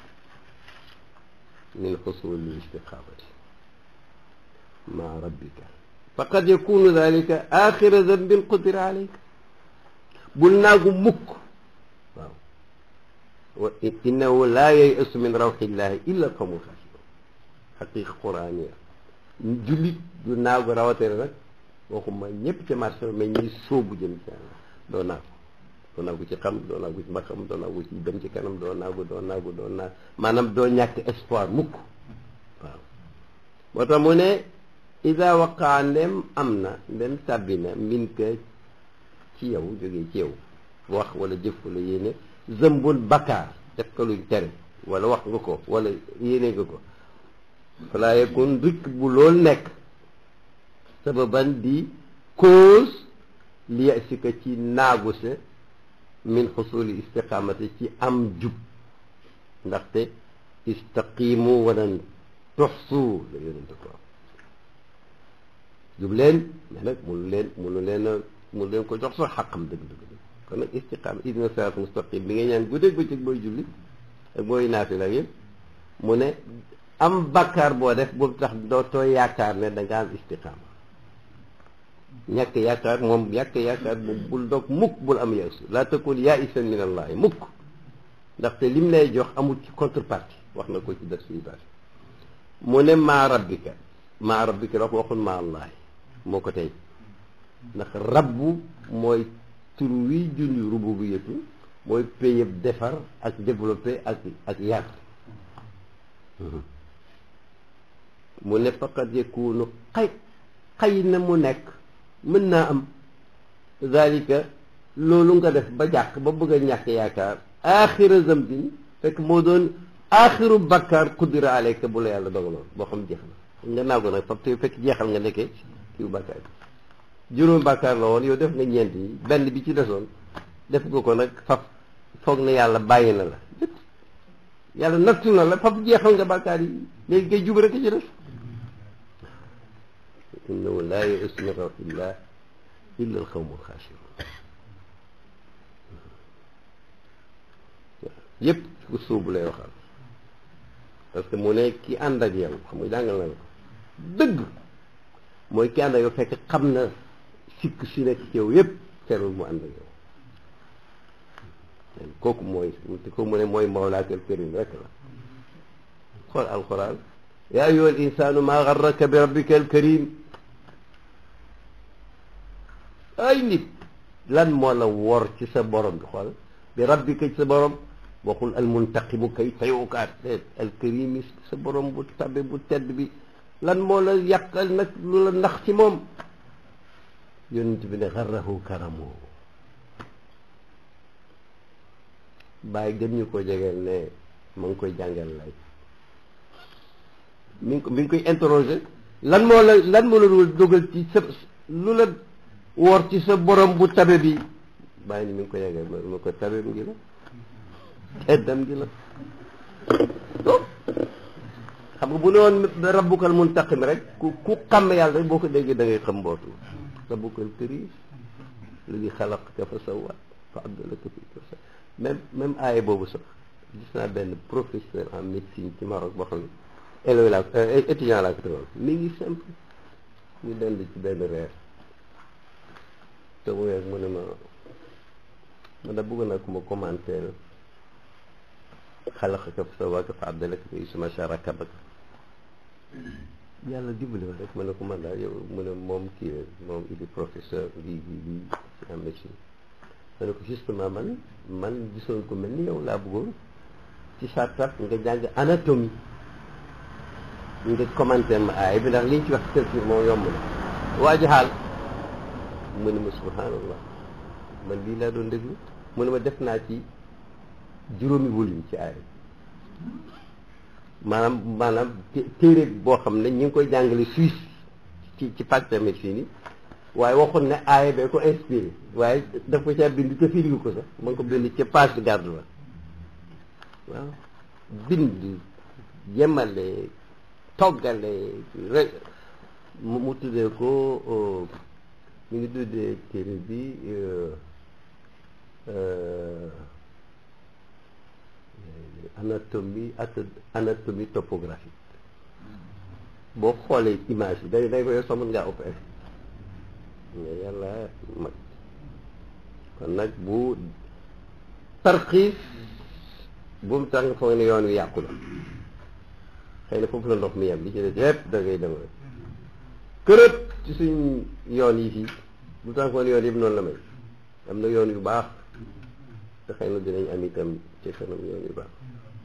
min xusuli istiqamati maa rabbika faqad yakunu dalika axira dambin qudira alayka bul naagu mukk waaw wa innahu laa yayasu min rawxillahi illa alqawmu alxaasirun xaqiqa quraniya jullit du naagu rawatee nag waxuma ñëpp ca marché mais ñuy sóobu jëm ci yàlla doo naagu doo naagu ci xam doo naagu ci mbaxam doo naagu ci dem ci kanam doo naagu doo naagu doo naagu maanaam doo ñàkk espoir mukk waaw moo tax mu ne ida waqaa ndem am na ndem sàbbi na min ka ci yow jógee ci yow wax wala jëf wala yéene zëmbun bakkaar def ko luñ tere wala wax nga ko wala yéene nga ko falaa yakun rikk bu loolu nekk sababan di cause li yasika ci naagu sa min xusuli istiqamati ci am jub ndaxte istaqimu walan tuxsu la yonente ko jub leen mais nag munu leen munu leen a munu leen ko jox sax xaqam dëgg-dëgg kon nag istiqama idina sirat mustaqim bi ngay ñaan guddeeg bëccëg booy julli ak booy naafila yëpp mu ne am bakkaar boo def boobu tax dootoo yaakaar ne da nga am istiqama ñàkk yaakaar moom ñàkk yaakaar moom bul dog mukk bul am yaasu laa takun yaisan min allahi mukk ndaxte lim lay jox amul ci contrepartie wax na ko ci def suy baax mu ne maa rabbika maa rabbika wax waxul maa allahi moo ko tey ndax rabbu mooy tur wi junj rububiyatu mooy payëb defar ak développé ak ak yar mu ne faqad yakunu xay xay na mu nekk mën naa am zalika loolu nga def ba jàq ba bëgg a ñàkk yaakaar axira zambin fekk moo doon axiru bakkaar qudira alayka bu la yàlla dogaloon boo xam jeex na nga naago nag fab te fekk jeexal nga nekkee kiw bakkaar bi juróom bakkaar la woon yow def nga ñeent yi benn bi ci desoon def nga ko nag faf foog na yàlla bàyyi na la yàlla nattu na la faf jeexal nga bakkaar yi léegi kay jub rek ci def innahu laa ya'usu min rawxillah illa alqawmu alxaasirun yëpp ku suubu lay waxal parce que mu ne ki ànd ak yow xam nga jàngal na la ko dëgg mooy ki ànd ak yow fekk xam na sikk si nekk ci yow yëpp terul mu ànd ak yow kooku mooy te kooku mu ne mooy mawlaakal karim rek la xool alquran yaa ayyuha al insaanu maa garraka bi rabbika al karim ay nit lan moo la wor ci sa borom bi xool bi rabbika ci sa borom waxul al muntaqimu kay tayukaat déet al karimi sa borom bu tabe bu tedd bi lan moo la yàqal nag lu la ndax ci moom yonent bi ne xarrahu karamu bàyyi gën ñu ko jegeel ne ma ngi koy jàngal lay mi ngi ko mi ngi koy interroger lan moo la lan moo la dogal ci sa lu la woor ci sa borom bu tabe bi bàyyi ni mi ngi ko yegeel ma ko tabe ngi la teddam gi la to xam nga bu ne woon rabbukal muntaqim rek ku ku xam yàlla rek boo ko déggee da ngay xam mbootu rabbukal karim ladi xalaqaka fa sawwa fa abdalaka fi ko sax même même aaye boobu sax gis naa benn professeur en médecine ci Maroc boo xam ne élève laa étudiant laa ko tegoon mi ngi simple ñu dend ci benn reer te mu weeg mu ne ma ma da bëgg naa ko ma commenter xalaqaka fa sawwaaka fa abdalaka fi suma sharakabak yàlla dimbali ma rek ma ne ko man daal yow mu ne moom kii moom il est professeur lii lii lii en médecine ma ne ko justement man man gisoon ko mel ni yow laa bëggoon ci sartat nga jàng anatomie nga commenté ma aay bi ndax liñ ci wax culture moom yomb na waa ji xaal mu ne ma subhanallah man lii laa doon déglu mu ne ma def naa ci juróomi volume ci aay maanaam maanaam téere boo xam ne ñu ngi koy jàngale Suisse ci ci pàcc médecine yi waaye waxoon ne aaya bee ko inspiré waaye daf ko caa bind te firigu ko sax ma ngi ko bind ca page de garde la waaw bind yemale toggale rek mu mu tuddee ko mi ngi tuddee téere bi anatomie anatomie topographique boo xoolee image bi day day ko yow sax mën ngaa opéré nga yàlla mag kon nag bu tarxiis bu mu tax nga foog ne yoon wi yàqu la xëy na foofu la ndox mi yem li ci des yépp da ngay dem rek kërët ci suñ yoon yi fii bu tax foog ne yoon yëpp noonu la mel am na yoon yu baax te xëy na dinañ am itam ci kanam yoon yu baax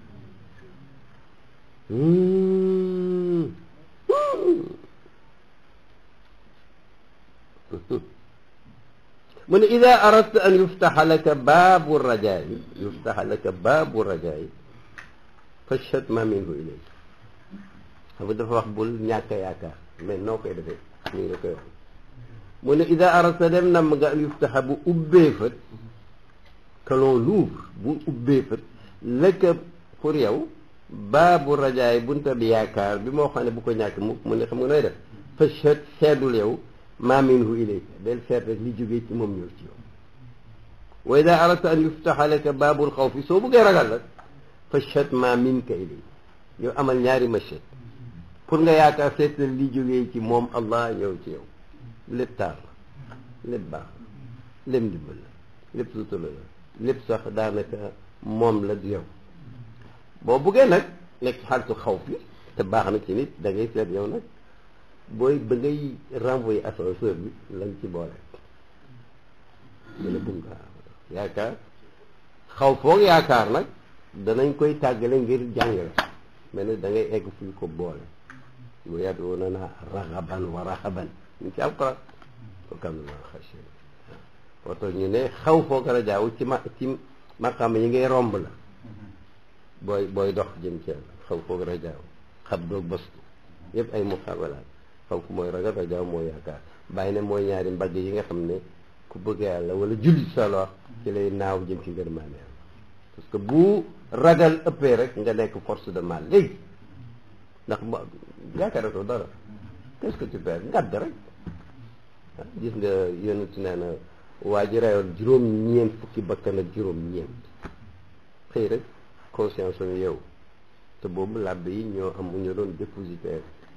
mu ne ida aradta an yuftaxa laka baabu rajaai yuftaxa laka baabu rajaai fashhad ma minhu ilay xam nga dafa wax bul ñàkk a yaakaar mais noo koy defee ñu ngi la koy wax mu ne ida aradta dem nam nga an yuftaxa bu ubbee fët que l'on l'ouvre bu ubbee fët laka pour yow baabu rajaay bunta bi yaakaar bi moo xam ne bu ko ñàkk mu mu ne xam nga nooy def fashhad seedul yow ma minhu ilayka del seet rek li jógee ci moom ñëw ci yow wa ida aradta an yuftaxa laka baabul xawfi soo bëggee ragal rek fashhad ma minka ilayka yow amal ñaari mashhad pour nga yaakaar seetal li jógee ci moom allah ñëw ci yow lépp taar la lépp baax la lépp ndimbal la lépp sutura la lépp sax daanaka moom la du yow boo buggee nag nekk ci xaaltu xaw fi te baax na ci nit da ngay seet yow nag booy ba ngay renvoyer ascenseur bi lañ ci boole mën a bum nga yaakaar xaw foog yaakaar nag danañ koy tàggale ngir jàngale mais nag da ngay egg fu ñu ko boole wa yad'uunana raghaban wa rahaban ñu ci alquran wa kaanu lanaa xaashi'iin moo tax ñu ne xaw foog rajaaw ci ma ci maqaam yi ngay romb la booy booy dox jëm ci yàlla xaw foog rajaaw xab doog bastu yëpp ay muqaabalaat xaw ku mooy ragal rajaaw mooy yaakaar bàyyi ne mooy ñaari mbagg yi nga xam ne ku bëgg yàlla wala julli solo ci lay naaw jëm ci ngërmaane yàlla parce que bu ragal ëppee rek nga nekk force de mal léegi ndax ma yaakaaratoo dara qu'est-ce que tu perds ngadd rek gis nga yonent nee na waa ji reyoon juróom-ñeent fukki bakkan ak juróom-ñeent xëy rek conscience am yow te boobu làbbe yi ñoo am ñu doon dépositaire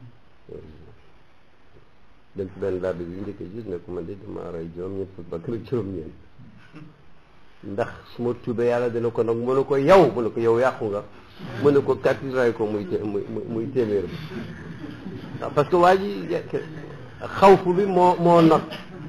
dem ci benn làbbe bi njëkk gis ne ko man de dama rey juróom-ñeent fukki bakkan ak juróom-ñeent ndax su ma tuubee yàlla dina ko nag mu ne ko yow mu ne ko yow yàqu nga mu ne ko kàtti ray ko muy muy muy téeméer bi waaw parce que waa ji xawfu bi moo moo not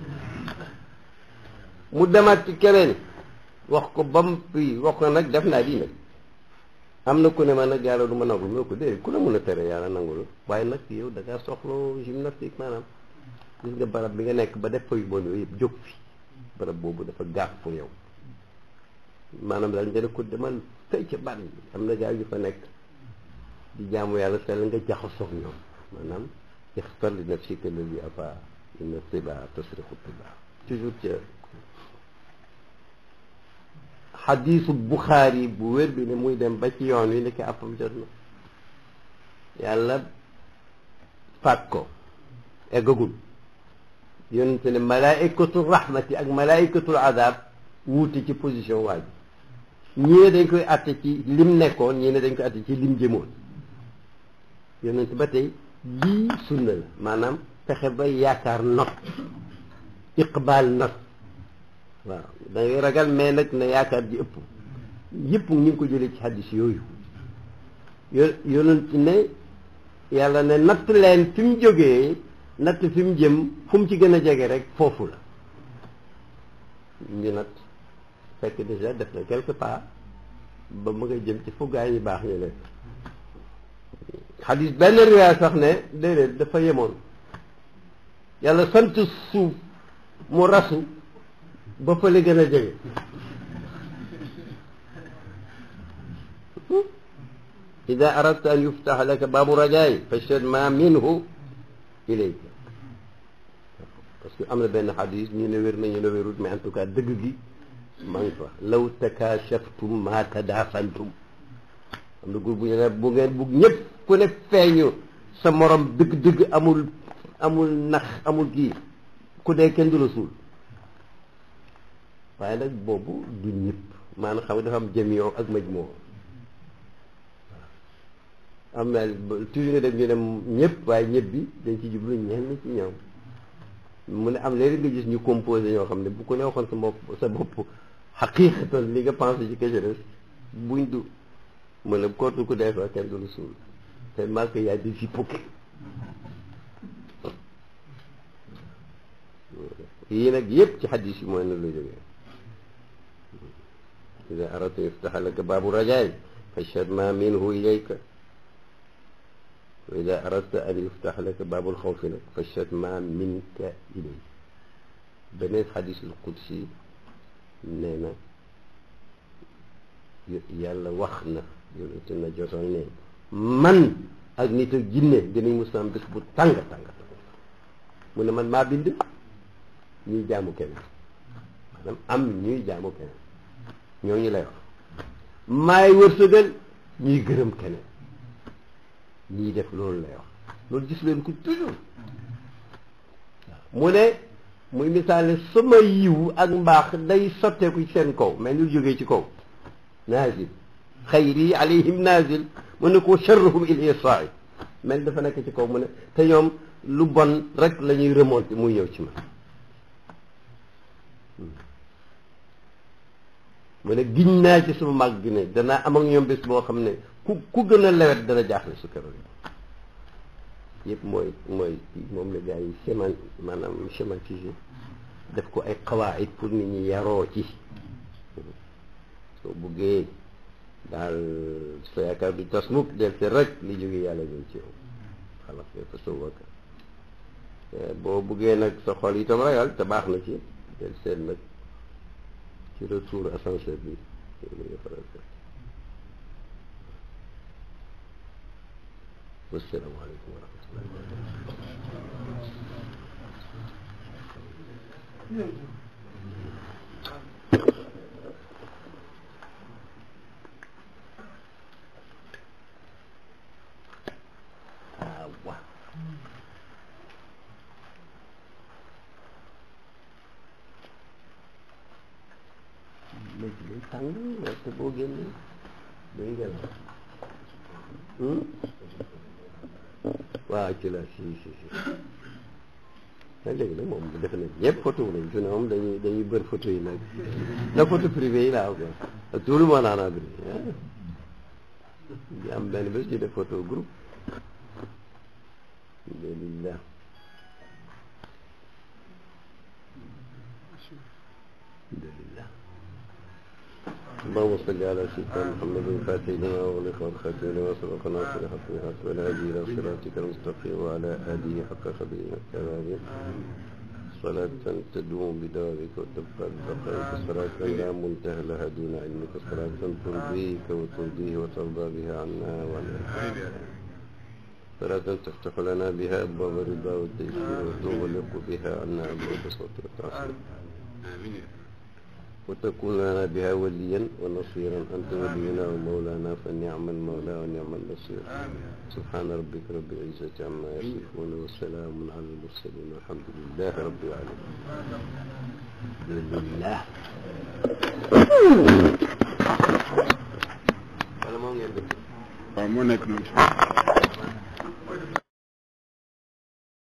mu demaat ci keneen wax ko ba mu fii wax ko nag def naa di nag am na ku ne ma nag yàlla du ma nangul mu ne ko déedéet ku la mën a tere yàlla nangul waaye nag yow da ngaa soxla gymnastique maanaam gis nga barab bi nga nekk ba def fa yu bon yooyu yëpp jóg fi barab boobu dafa gaaf pour yow maanaam daal nga ne ko demal fay ca ban bi am na gaa yu fa nekk di jaamu yàlla sell nga jaxasoog ñoom maanaam ixtar li nafsika alladi afa inna tiba tasriqu tiba toujours ca xadiisu buxaari bu wér bi ne muy dem ba ci yoon wi nekk àppam jot na yàlla faat ko eggagul yonente ne malaikatu rahmati ak malaikatul adab wuute ci position waa ji ñii ne dañ koy àtte ci lim nekkoon ñii ne dañ koy àtte ci lim jëmoon yonente ba tey lii sunna la maanaam fexe ba yaakaar not iqbaal not waaw da ngay ragal mais nag na yaakaar ji ëpp yëpp ñu ngi ko jëlee ci xaddis yooyu yo yonent ne yàlla ne natt leen fi mu jógee natt fi mu jëm fu mu ci gën a jege rek foofu la ñu natt fekk déjà def na quelque part ba mu nga jëm ci fu gaa yi baax ñu nekk xadis benn riwaaya sax ne déedéet dafa yemoon yàlla sant suuf mu rasu ba fële gën a jege ida aradta an yuftaxa laka baabu rajaay fashhad ma minhu ilayka parce que am na benn xadis ñu ne wér na ñu ne wérut mais en tout cas dëgg gi maa ngi fa law takashaftum ma tadafantum am na groupe bu ñu ne bu ngeen bugg ñëpp ku ne feeñu sa morom dëgg-dëgg amul amul nax amul kii ku dee kenn du la suul waaye nag boobu du ñëpp maanaam xam nga dafa am jamiyo ak majmoo am na toujours nga dem ñu ne ñëpp waaye ñëpp bi dañ ci jublu ñenn ci ñoom mu ne am léegi nga gis ñu composé ñoo xam ne bu ko ne waxoon sa bopp sa bopp xaqiiqatan li nga pensé ci kese buñ du mu ne kootu ku dee fa kenn du la suul tellement que y a des hypocrites yii nag yëpp ci xadis yi mooy na lu jógee ida aradta yuftaxa laka baabu rajaay fashhad ma minhu ilayka wa ida aradta an yuftax laka baabul xawfi nag fashhad ma minka ilay beneen xadisul qudsi nee na yàlla wax na yonente na jotoon ne man ak nit ak jinne dinañ mus am bés bu tàng tàng mu ne man maa bind ñuy jaamu keneen maanaam am ñuy jaamu keneen ñooñu lay wax maay wërsëgal ñuy gërëm keneen ñiy def loolu lay wax loolu gis leen ko toujours mu ne muy misaale sama yiw ak mbaax day sotteeku ci seen kaw mais ñu jógee ci kaw naazil xayri alayhim naazil mu ne ko sharruhum il isaai mel dafa nekk ci kaw mu ne te ñoom lu bon rek la ñuy remonté muy ñëw ci man mu ne giñ naa ci sama màgg gi ne danaa am ak ñoom bés boo xam ne ku ku gën a lewet dana jaaxle su keroog yëpp mooy mooy moom la gars yi séman maanaam schématisé def ko ay xawaayit pour nit ñi yaroo ci soo buggee daal sa yaakaar du tas mukk del te rek li jóge yàlla ñëw ci yow xalaat fa sa wakka boo buggee nag sa xol itam ragal te baax na ci del seet nag ci retour ascenseur bi nga faral def wasalaamaaleykum wa rahmatullah waaw léegi day tàng te boo génnee day ngelaw waaw ci la si si si nag léegi nag moom defe nañ ñëpp photo lañ fi ne moom dañuy dañuy bër photo yi nag da photo privé yi laa ko ak tout le monde en a pris di am benn bés ñu def photo groupe alhamdulillah alhamdulillah اللهم صل على سيدنا محمد الفاتح لما أغلق والخاتم لما سبق ناصر الحق بالحق والهادي إلى صراطك المستقيم وعلى آله حق قدره وكماله صلاة تدوم بدوامك وتبقى ببقائك صلاة لا منتهى لها دون علمك صلاة ترضيك وترضيه وترضى بها عنا وعنا صلاة تفتح لنا بها أبواب الرضا والتيسير وتغلق بها عنا أبواب الصوت والتعصير آمين وتكون لنا بها وليا ونصيرا أنت ولينا ومولانا فنعم المولى ونعم النصير سبحان ربك رب العزة عما يصفون وسلام على المرسلين والحمد لله رب العالمين الحمد لله wala moom ngeen dëkk waaw moo nekk noonu